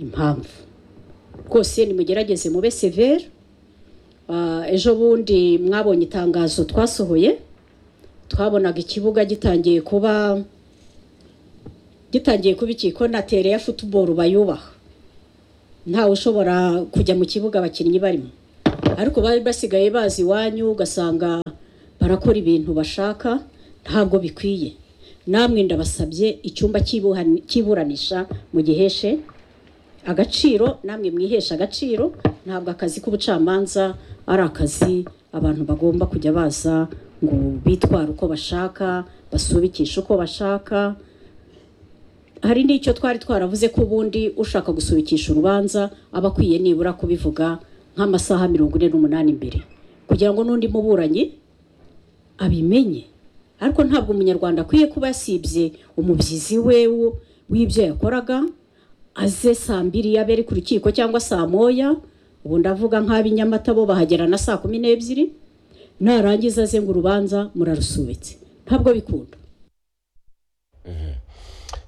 impamvu rwose nimugerageze mube severe Ah, ejo bundi mwabonye itangazo twasohoye twabonaga ikibuga gitangiye kuba gitangiye kuba iki ko na tere ya futuboro bayubaha ntawe ushobora kujya mu kibuga abakinnyi barimo ariko bari basigaye bazi iwanyu ugasanga barakora ibintu bashaka ntabwo bikwiye namwe ndabasabye icyumba cy'ibuhan- cy'iburanisha mugiheshe agaciro namwe mwihesha agaciro ntabwo akazi k'ubucamanza ari akazi abantu bagomba kujya baza ngo bitware uko bashaka basubikishe uko bashaka hari n'icyo twari twaravuze ko ubundi ushaka gusubikisha urubanza aba akwiye nibura kubivuga nk'amasaha mirongo ine n'umunani imbere kugira ngo n'undi muburanyi abimenye ariko ntabwo umunyarwanda akwiye kuba yasibye umubyizi we wo- w'ibyo yakoraga aze saa mbiri yabe ari ku rukiko cyangwa saa moya ubu ndavuga nk'ab'i Nyamata bo bahagera na saa kumi n'ebyiri narangiza aze ngo urubanza murarusubitse ntabwo bikunda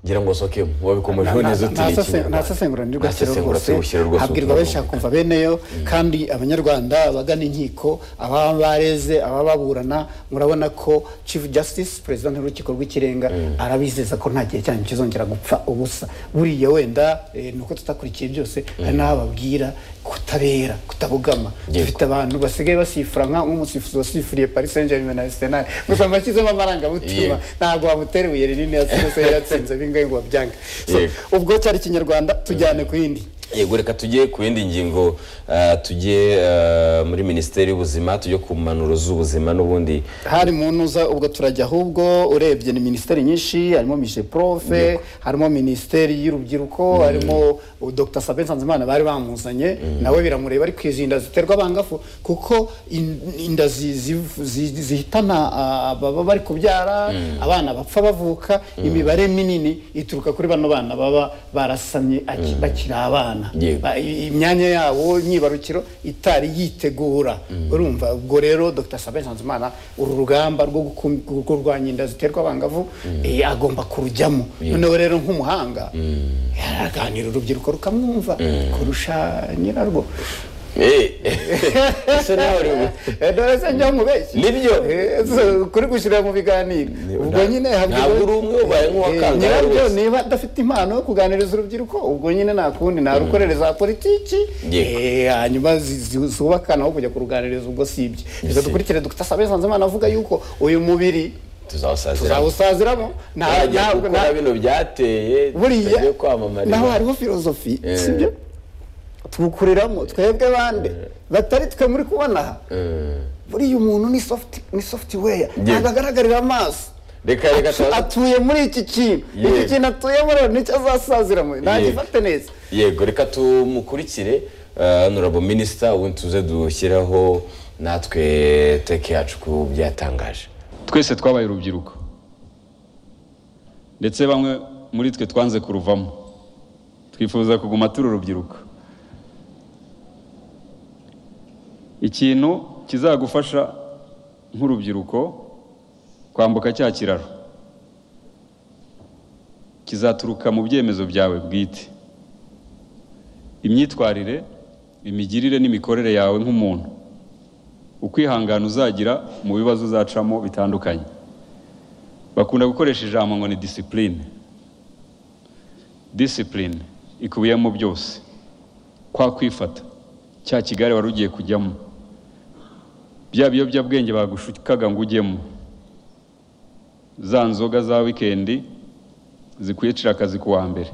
ngira ngo soke wabikomejeho neza utiriye ikinyarwanda. ntasesengura ntirwashyira Ntasesengura rwose tuwushyira rwose habwirwa utuntu. benshi hakumva beneyo kandi abanyarwanda abagana inkiko ababa bareze ababa baburana murabona ko chief justice perezida w'urukiko rw'ikirenga arabizeza ko nta gihe cyanyu kizongera gupfa ubusa buriya wenda eh, ni uko tutakurikiye byose hari n'aho babwira kutabera kutabugama Yego. dufite abantu basigaye basifura nka nk'umusifuzi wasifuriye paris saint germain na arsenal gusa mbashyizemo amarangamutima Yego. ntabwo wamutera ibuye rinini yasize yatsinze bingahe ngo babyange So, Yego. ubwo cyari ikinyarwanda tujyane ku yindi yego reka tujye ku yindi ngingo eh, tujye eh, muri minisiteri y'ubuzima tujye ku mpanuro z'ubuzima n'ubundi hari muntu uza ubwo turajya ahubwo urebye ni minisiteri nyinshi harimo mije profe harimo minisiteri y'urubyiruko harimo uh, dr sabe nsanzimana bari bamuzanye nawe biramureba ariko izi inda ziterwa abangafu kuko in- inda zi- zi- zi- zihitana ah, ababa bari kubyara abana bapfa bavuka imibare minini ituruka kuri bano bana baba barasamye aki- bakiri abana Yego. Ba- i- imyanya yabo imyibarukiro itari yitegura urumva ubwo rero dr sabe nsanzimana uru rugamba rwo gukum- rwo kurwanya inda ziterwa abangavu eh, agomba kurujyamo noneho rero nk'umuhanga araganira urubyiruko rukamwumva kurusha nyirarwo Eh, ese nawe uri mu- Eh, dore se njya mubeshyi Nibyo. Eh, so, kuri gushyira mu biganiro ubwo nta- nyine habwirwa- ntabwo uri umwe ubaye nk'uwakangara Eh, nyirarwo rwose. niba adafite impano yo kuganiriza urubyiruko ubwo nyine nta kundi narukorere za politiki Yego. eh, hanyuma zi- zi- zubakana aho kujya kuruganiriza ubwo si ibyo reka Si. dukurikire dr sabe nsanzimana avuga yuko uyu mubiri tuzawusaziramo tuzawusaziramo nta- turajya ntabwo- gukora bino byateye buriya tujye kwamamariza naho hariho filozofi Eh. sibyo twukuriramo twebwe bande batari twe muri kubona aha Eh, buriya umuntu ni sofuti ni sofutiweya ntabwo agaragarira amaso reka reka Atu- tubanze- atuye muri iki kintu iki Yego. kintu atuyemo rero nicyo azasaziramo ntagifate neza yego reka tumukurikire eh, honorable minisita ubundi tuze dushyiraho natwe teke yacu ku byatangaje twese twabaye urubyiruko ndetse bamwe muri twe twanze kuruvamo twifuza kuguma turi urubyiruko ikintu kizagufasha nk'urubyiruko kwambuka cya kiraro kizaturuka mu byemezo byawe bwite imyitwarire imigirire n'imikorere yawe nk'umuntu ukwihangana uzagira mu bibazo uzacamo bitandukanye bakunda gukoresha ijambo ngo ni disipurine disipurine ikubiyemo byose kwa kwifata cya kigali wari ugiye kujyamo bya biyobyabwenge bagushukaga ngo ujyemo za nzoga za wikendi zikwicira akazi ku wa mbere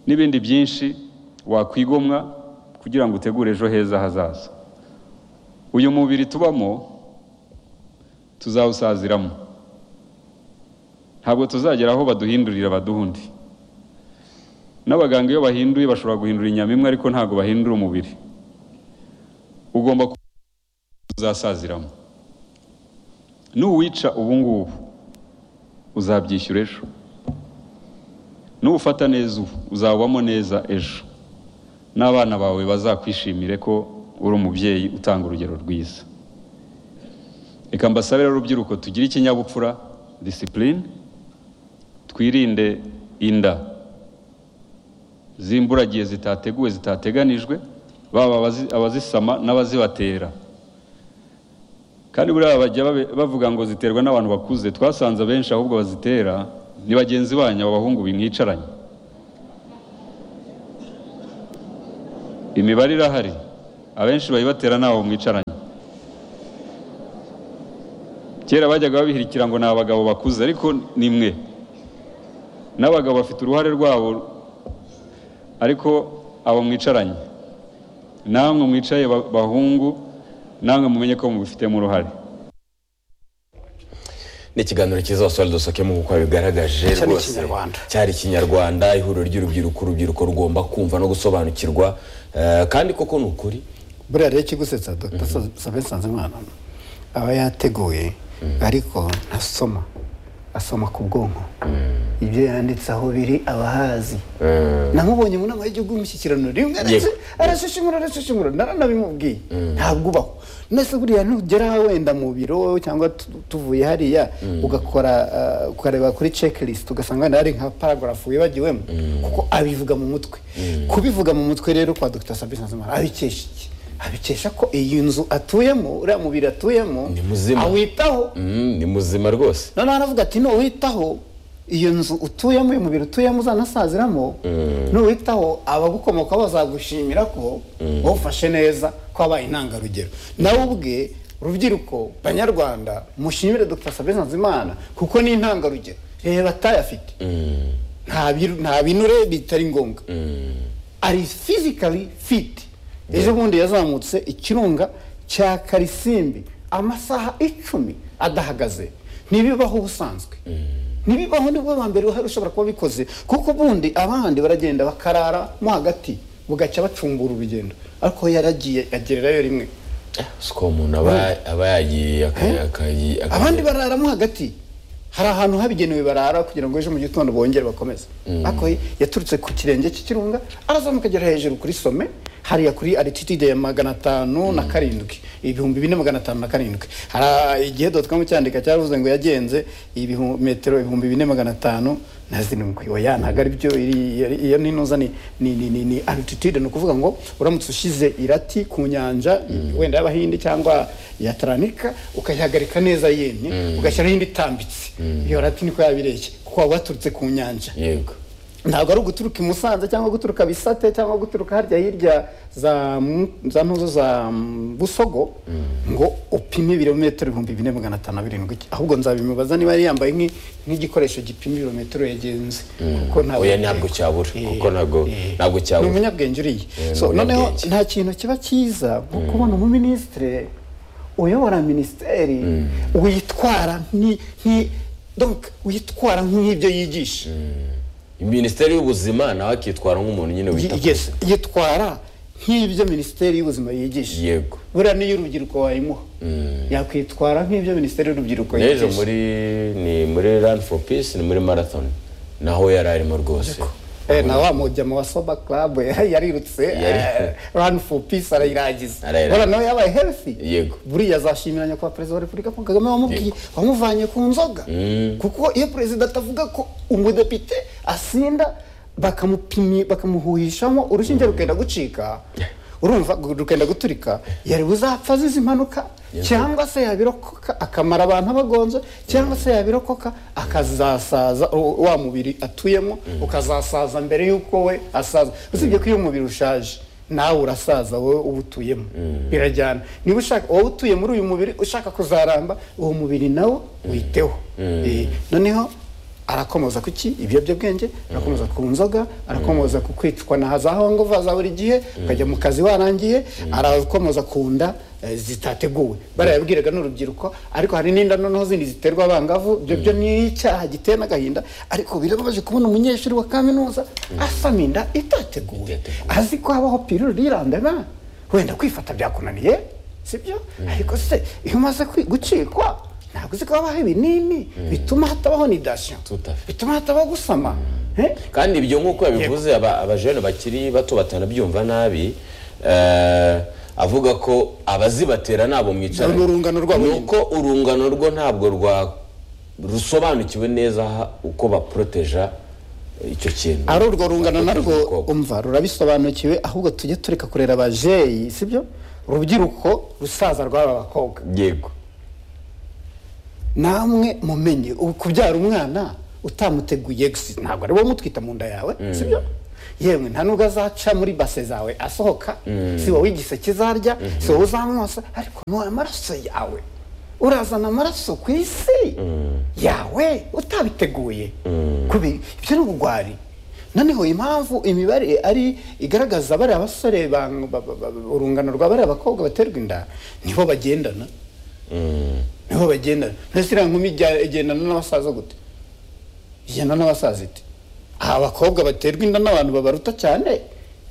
n'ibindi byinshi wakwigomwa kugira ngo utegure ejo heza hazaza uyu mubiri tubamo tuzawusaziramo ntabwo tuzagera aho baduhindurira baduhundi n'abaganga iyo bahinduye bashobora guhindura inyama imwe ariko ntabwo bahindura umubiri ugomba ku- uzasaziramo n'uwica ubu ngubu uzabyishyura ejo n'ufata neza ubu uzabamo neza ejo n'abana bawe bazakwishimire ko uri umubyeyi utanga urugero rwiza reka mbasabire rero urubyiruko tugire ikinyabupfura disipurine twirinde inda z'imburagihe zitateguwe zitateganijwe baba abazi- abazisama n'abazibatera kandi buriya bajya babe- bavuga ngo ziterwa n'abantu bakuze twasanze abenshi ahubwo bazitera ni bagenzi banyu abo bahungu bimwicaranye imibare irahari abenshi bayibatera n'abo mwicaranye kera bajyaga babihirikira ngo ni abagabo bakuze ariko ni mwe n'abagabo bafite uruhare rwabo ariko abo mwicaranye namwe mwicaye ba- bahungu namwe mumenye ko mubifitemo uruhare ni ikiganiro cyiza basore dusokemo nk'uko babigaragaje Cyari rwose. Ikinyarwanda. cyari ikinyarwanda ihuriro ry'urubyiruko urubyiruko rugomba kumva no gusobanukirwa eh, kandi koko ni ukuri buriya rero ikigusetsa dr sabin nsanzimana aba yateguye ariko ntasoma asoma ku bwonko ibyo yanditse aho biri abahazi namubonye mu nama y'igihugu y'umushyikirano rimwe Yego. arashishimura arashishimura naranabimubwiye ntabwo ubaho nese buriya nugera wenda mu biro cyangwa tu- tuvuye hariya ugakora ah, ukareba kuri checklist ugasanga wenda hari nka paragraph wibagiwemo kuko abivuga mu mutwe kubivuga mu mutwe rero kwa dr sabin nsanzimana abikesha iki abikesha ko iyi nzu atuyemo uriya mubiri atuyemo Ni muzima. awitaho Mm, ni muzima rwose noneho aravuga ati nuwitaho iyo nzu utuyemo uyu mubiri utuyemo uzanasaziramo nuwitaho abagukomoka bazagushimira ko wowe ufashe neza ko wabaye intangarugero nawe ubwe rubyiruko banyarwanda mushimire dr sabin nsanzimana kuko ni intangarugero reba atayafite nta biru- nta binure bitari ngombwa ari fizikali fiti ejo bundi yazamutse ikirunga cya karisimbi amasaha icumi adahagaze ntibibaho ubusanzwe ntibibaho nibwo ba mbere uhari ushobora kuba bikoze kuko ubundi abandi baragenda bakarara mo hagati bugacya bacumbura urugendo ariko we yaragiye agererayo rimwe si ko umuntu aba aba yagiye aka- aka- aka- abandi barara mo hagati hari ahantu habigenewe barara kugira ngo ejo mu gitondo bongere bakomeze ariko ye yaturutse ku kirenge cy'ikirunga arazamuka agera hejuru kuri some hariya kuri altitude ya magana atanu na karindwi ibihumbi bine magana atanu na karindwi hari igihe dotcom cyandika cyaravuze ngo yagenze ibihu- metero ibihumbi bine magana atanu na zirindwi oya ntabwo ari byo iri- iri- iyo nintuza ni ni ni ni ni altitude ni ukuvuga ngo uramutse ushize irati ku nyanja wenda y'abahindi cyangwa ya atlantika ukayihagarika neza yemye ugashyiraho indi itambitse iyo rati niko yabireshye kuko waba waturutse ku nyanja yego ntabwo ari uguturuka i musanze cyangwa guturuka bisate cyangwa guturuka harya hirya za mu- za ntuzo za mm, busogo ngo upime ibirometero ibihumbi bine magana atanu na birindwi ahubwo nzabimubaza niba yari yambaye nk'i- nk'igikoresho gipima ibirometero yagenze kuko ntabwo Oya, ntabwo cyabura, kuko ntabwo- ntabwo cyabura. ni umunyabwenge uriye Eh, so ni noneho umunyabwenge. nta kintu kiba cyiza nko kubona umuminisitiri uyobora minisiteri witwara nk'i- nk'i- donc witwara nk'ibyo yigisha minisiteri y'ubuzima nawe akitwara nk'umuntu nyine wita ku Yes, yitwara nk'ibyo minisiteri y'ubuzima yigisha Yego. buriya n'iyo urubyiruko wayimuha yakwitwara nk'ibyo minisiteri y'urubyiruko n'ejo yigisha muri ni muri rani for peace ni muri marathon naho yari arimo rwose Eh, na wa mujyamo wa soba club eh, yarirutse Yari- eh, run for peace arayirangiza Arayirangiza. buriya nawe yabaye healthy Yego. buriya azashimira nyakubahwa perezida wa repubulika paul kagame wamubwiye wamuvanye ku nzoga kuko iyo perezida atavuga ko umudepite asinda bakamupimi bakamuhuhishamo urushinge rukenda gucika urumva gu- rukenda guturika yari buzapfa azize impanuka cyangwa se yabirokoka akamara abantu abagonze cyangwa se yabirokoka akazasaza u- wa mubiri atuyemo ukazasaza mbere y'uko we asaza usibye ko iyo umubiri ushaje nawe urasaza wowe uba utuyemo birajyana niba ushaka wowe utuye muri uyu mubiri ushaka kuzaramba uwo mubiri nawo witeho Eh, noneho arakomoza ku ki ibiyobyabwenge arakomoza ku nzoga arakomoza ku kwicwa na za hongova za buri gihe ukajya mu kazi warangiye arakomoza ku nda eh, zitateguwe barayabwiraga n'urubyiruko ariko hari n'inda noneho zindi ziterwa abangavu ibyo byo ni icyaha giteye n'agahinda ariko birababaje kubona umunyeshuri wa kaminuza asama inda itateguwe azi ko habaho piruri irandana wenda kwifata byakunaniye sibyo ariko se iyo umaze kwi- gucikwa ntabwo uzi ko habaho ibinini bituma hatabaho nidasiyo Tout à fait. bituma hatabaho gusama Eh? kandi ibyo nk'uko yabivuze aba- abajene bakiri bato batanabyumva nabi eh, avuga ko abazibatera nabo mwicara Ni urungano rwabo nyine. nuko urungano rwo ntabwo rwa rusobanukiwe neza aha uko baporoteja icyo kintu ari urwo rungano narwo Baproteja umukobwa. umva rurabisobanukiwe ahubwo tujye tureka kurera abajeyi sibyo urubyiruko rusaza rw'aba bakobwa yego namwe mumenye ubu kubyara umwana utamuteguye gusa ntabwo ari wowe umutwita mu nda yawe sibyo yewe nta nubwo azaca muri base zawe asohoka si wowe igiseke zarya si wowe uzamwosa ariko ni wowe amaraso yawe urazana amaraso ku isi yawe utabiteguye kubi ibyo ni ubugwari noneho impamvu imibare ari igaragaza bariya basore bang- ba- ba- ba- urungano rwa bariya bakobwa baterwa inda niho bagendana niho bagendana mbese iriya nkumi ijya- igendana n'abasaza gute igendana n'abasaza ite aha abakobwa baterwa inda n'abantu babaruta cyane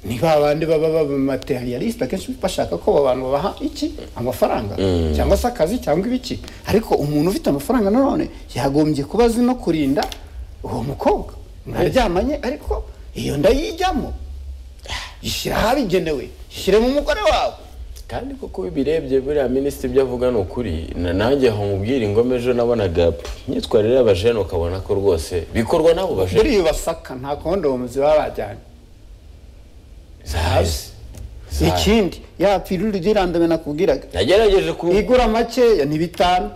ni ba bandi baba b'amaterialiste akenshi bashaka ko abo bantu babaha iki amafaranga cyangwa se akazi cyangwa ibiki ariko umuntu ufite amafaranga nanone yagombye kuba azi no kurinda uwo mukobwa mwaryamanye ariko iyo nda yijyamo ishyira ahabigenewe ishyiremo umugore wawe kandi kuko iyo ubirebye buriya minisitiri ibyo avuga ni ukuri na- nanjye aho mubwira ingoma ejo nabonaga pff, imyitwarire y'abajene ukabona ko rwose bikorwa n'abo bajene buriya basaka nta kondomuzi baba bajyanye zahazi zahazi ikindi ya piruli rirandame nakubwiraga nagerageje ku igura makeya ni bitanu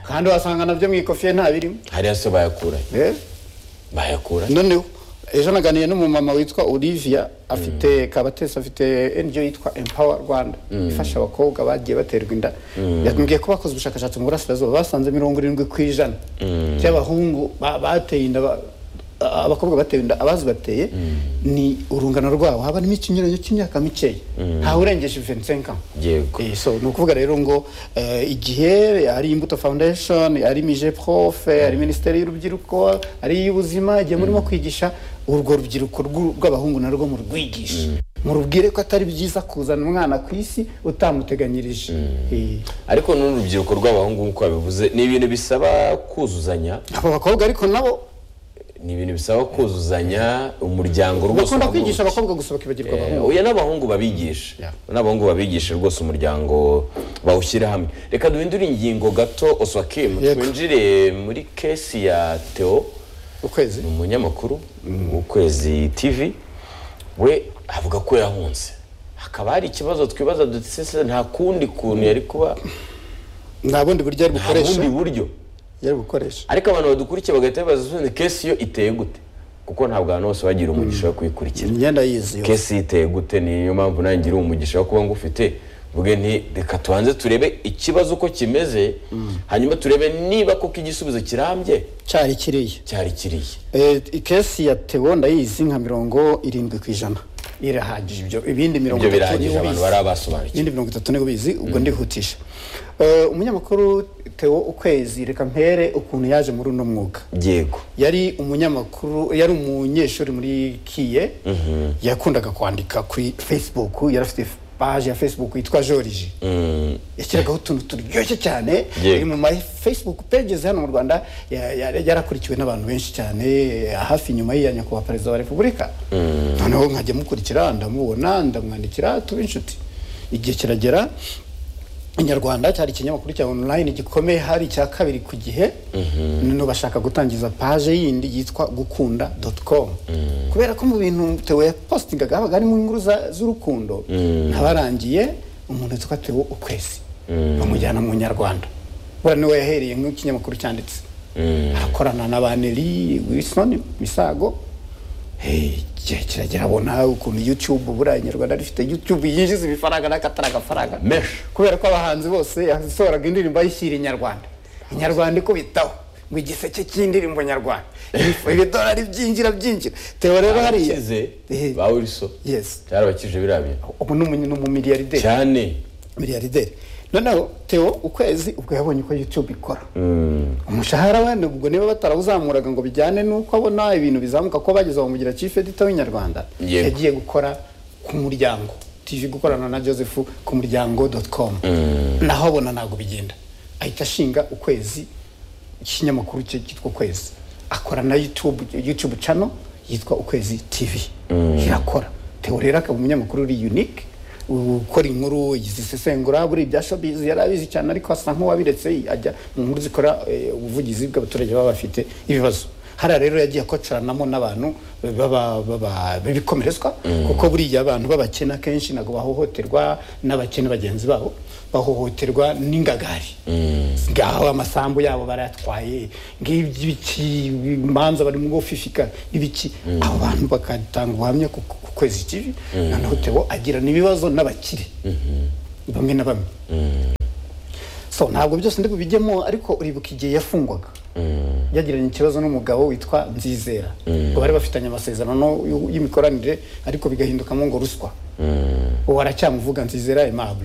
kandi wasanga nabyo mu ikofiye nta birimo hariya se bayakura Eh, bayakura noneho ejo naganiye n'umumama witwa olivia afite kabatesi afite ngo yitwa empower rwanda ifasha abakobwa bagiye baterwa inda yambwiye ko bakoze ubushakashatsi mu burasirazuba basanze mirongo irindwi ku ijana by'abahungu ba- bateye inda ba- abakobwa batewe inda abazi bateye ni urungano rwabo haba harimo ikinyuranyo cy'imyaka mikeya ntawe urengeje 25 ans Yego. Eh, so ni ukuvuga rero ngo eh, igihe ari imbuto foundation ari mije profe ari minisiteri y'urubyiruko ari iy'ubuzima igihe murimo kwigisha urwo rubyiruko rw'u- rw'abahungu narwo murwigishe murubwire ko atari byiza kuzana umwana ku isi utamuteganyirije Eh, ariko n'urubyiruko rw'abahungu nk'uko babivuze ni ibintu bisaba kuzuzanya abo bakobwa ariko nabo ni ibintu bisaba kuzuzanya umuryango rwose bakunda uba kwigisha muruki. abakobwa gusa bakibagirwa Eh, abahungu oya n'abahungu babigisha Yeah. n'abahungu babigisha rwose umuryango bawushyire hamwe reka duhindure ingingo gato oswakim Yego. twinjire muri kesi ya theo ukwezi ni umunyamakuru mu kwezi tv we avuga ko yahunze hakaba hari ikibazo twibaza duti "Ese nta kundi kuntu yari kuba nta bundi buryo ari nta bukoresha bundi buryo yari bukoresha ariko abantu badukurikiye bagahita bibaza ni kesi yo iteye gute kuko ntabwo abantu bose bagira umugisha wo kuyikurikira imyenda yizi yose kesi iteye gute niyo mpamvu nangira umugisha wo kuba ngufite mvuge nti reka tubanze turebe ikibazo uko kimeze hanyuma turebe niba koko igisubizo kirambye cyari kiriya cyari kiriya Eh, ikesi ya teo ndayizi nka mirongo irindwi ku ijana irahagije ibyo ibindi mirongo ibyo itatu birangije niwe abantu ubizi. bari abasobanukiwe ibindi mirongo itatu niwe ubizi ubwo ndihutisha Eh, umunyamakuru teo ukwezi reka mpere ukuntu yaje muri uno mwuga yego yari umunyamakuru yari umunyeshuri muri kiye yakundaga kwandika kuri facebook yari afite paje ya facebook yitwa joriji yashyiragaho utuntu turyoshye cyane Yego. iri mu ma facebook pages hano mu rwanda ya- ya- yarakurikiwe n'abantu benshi cyane hafi nyuma y'iya nyakubahwa perezida wa repubulika noneho nkajya mukurikira ndamubona ndamwandikira tuba inshuti igihe kiragera inyarwanda cyari ikinyamakuru cya online gikomeye hari icya kabiri ku gihe noneho bashaka gutangiza paje yindi yitwa gukunda com kubera ko mu bintu tewe yapostingaga habaga harimo inkuru za- z'urukundo ntabarangiye umuntu witwa tewe ukwezi bamujyana mu nyarwanda buriya niwe yahereye nk'ikinyamakuru cyanditse arakorana na baneri wilson misago Hey, igihe kiragera abona ukuntu YouTube buriya inyarwanda rifite YouTube yinjiza ibifaranga n'akatari agafaranga Menshi. kubera ko abahanzi bose yasohoraga indirimbo ayishyira inyarwanda inyarwanda ikubitaho ngo igiseke cy'indirimbo nyarwanda Ibifu- ibidolari byinjira byinjira tewe rero hariya abakize Eh, ba wilson yes cyarabakije biriya bintu ubu ni umu- ni umumiliyarderi cyane miliyarderi noneho teo ukwezi ubwo yabonye uko youtube ikora umushahara we ubwo niba batarawuzamuraga ngo bijyane n'uko abona ibintu bizamuka ko bageze bamugira chief editor w'inyarwanda Yego. yagiye gukora ku muryango tv gukorana na joseph ku muryango com naho abona ntabwo bigenda ahita ashinga ukwezi ikinyamakuru cye cyitwa ukwezi akora na youtube youtube channel yitwa ukwezi tv irakora teo rero akaba umunyamakuru uri unique ukora inkuru zisesengura buri ibya shopizi yari abizi cyane ariko asa nk'uwabiretse ajya mu nkuru zikora eh, ubuvugizi bw'abaturage baba bafite ibibazo hariya rero yagiye akocoranamo n'abantu baba- baba- b'ibikomerezwa kuko buriya abantu b'abakene akenshi ntabwo bahohoterwa n'abakene bagenzi babo bahohoterwa n'ingagari ngaho amasambu yabo barayatwaye ng'ibiki imanza barimo gufifika ibiki abo bantu bakatanga ubuhamya ku ku- ku kwezi ikibi noneho tebo agirana ibibazo n'abakire bamwe na bamwe so ntabwo byose ndi bubijyemo ariko uribuka igihe yafungwaga yagiranye ikibazo n'umugabo witwa nzizera ngo bari bafitanye amasezerano y'imikoranire ariko bigahindukamo ngo ruswa uwo aracyamuvuga nzizera aimable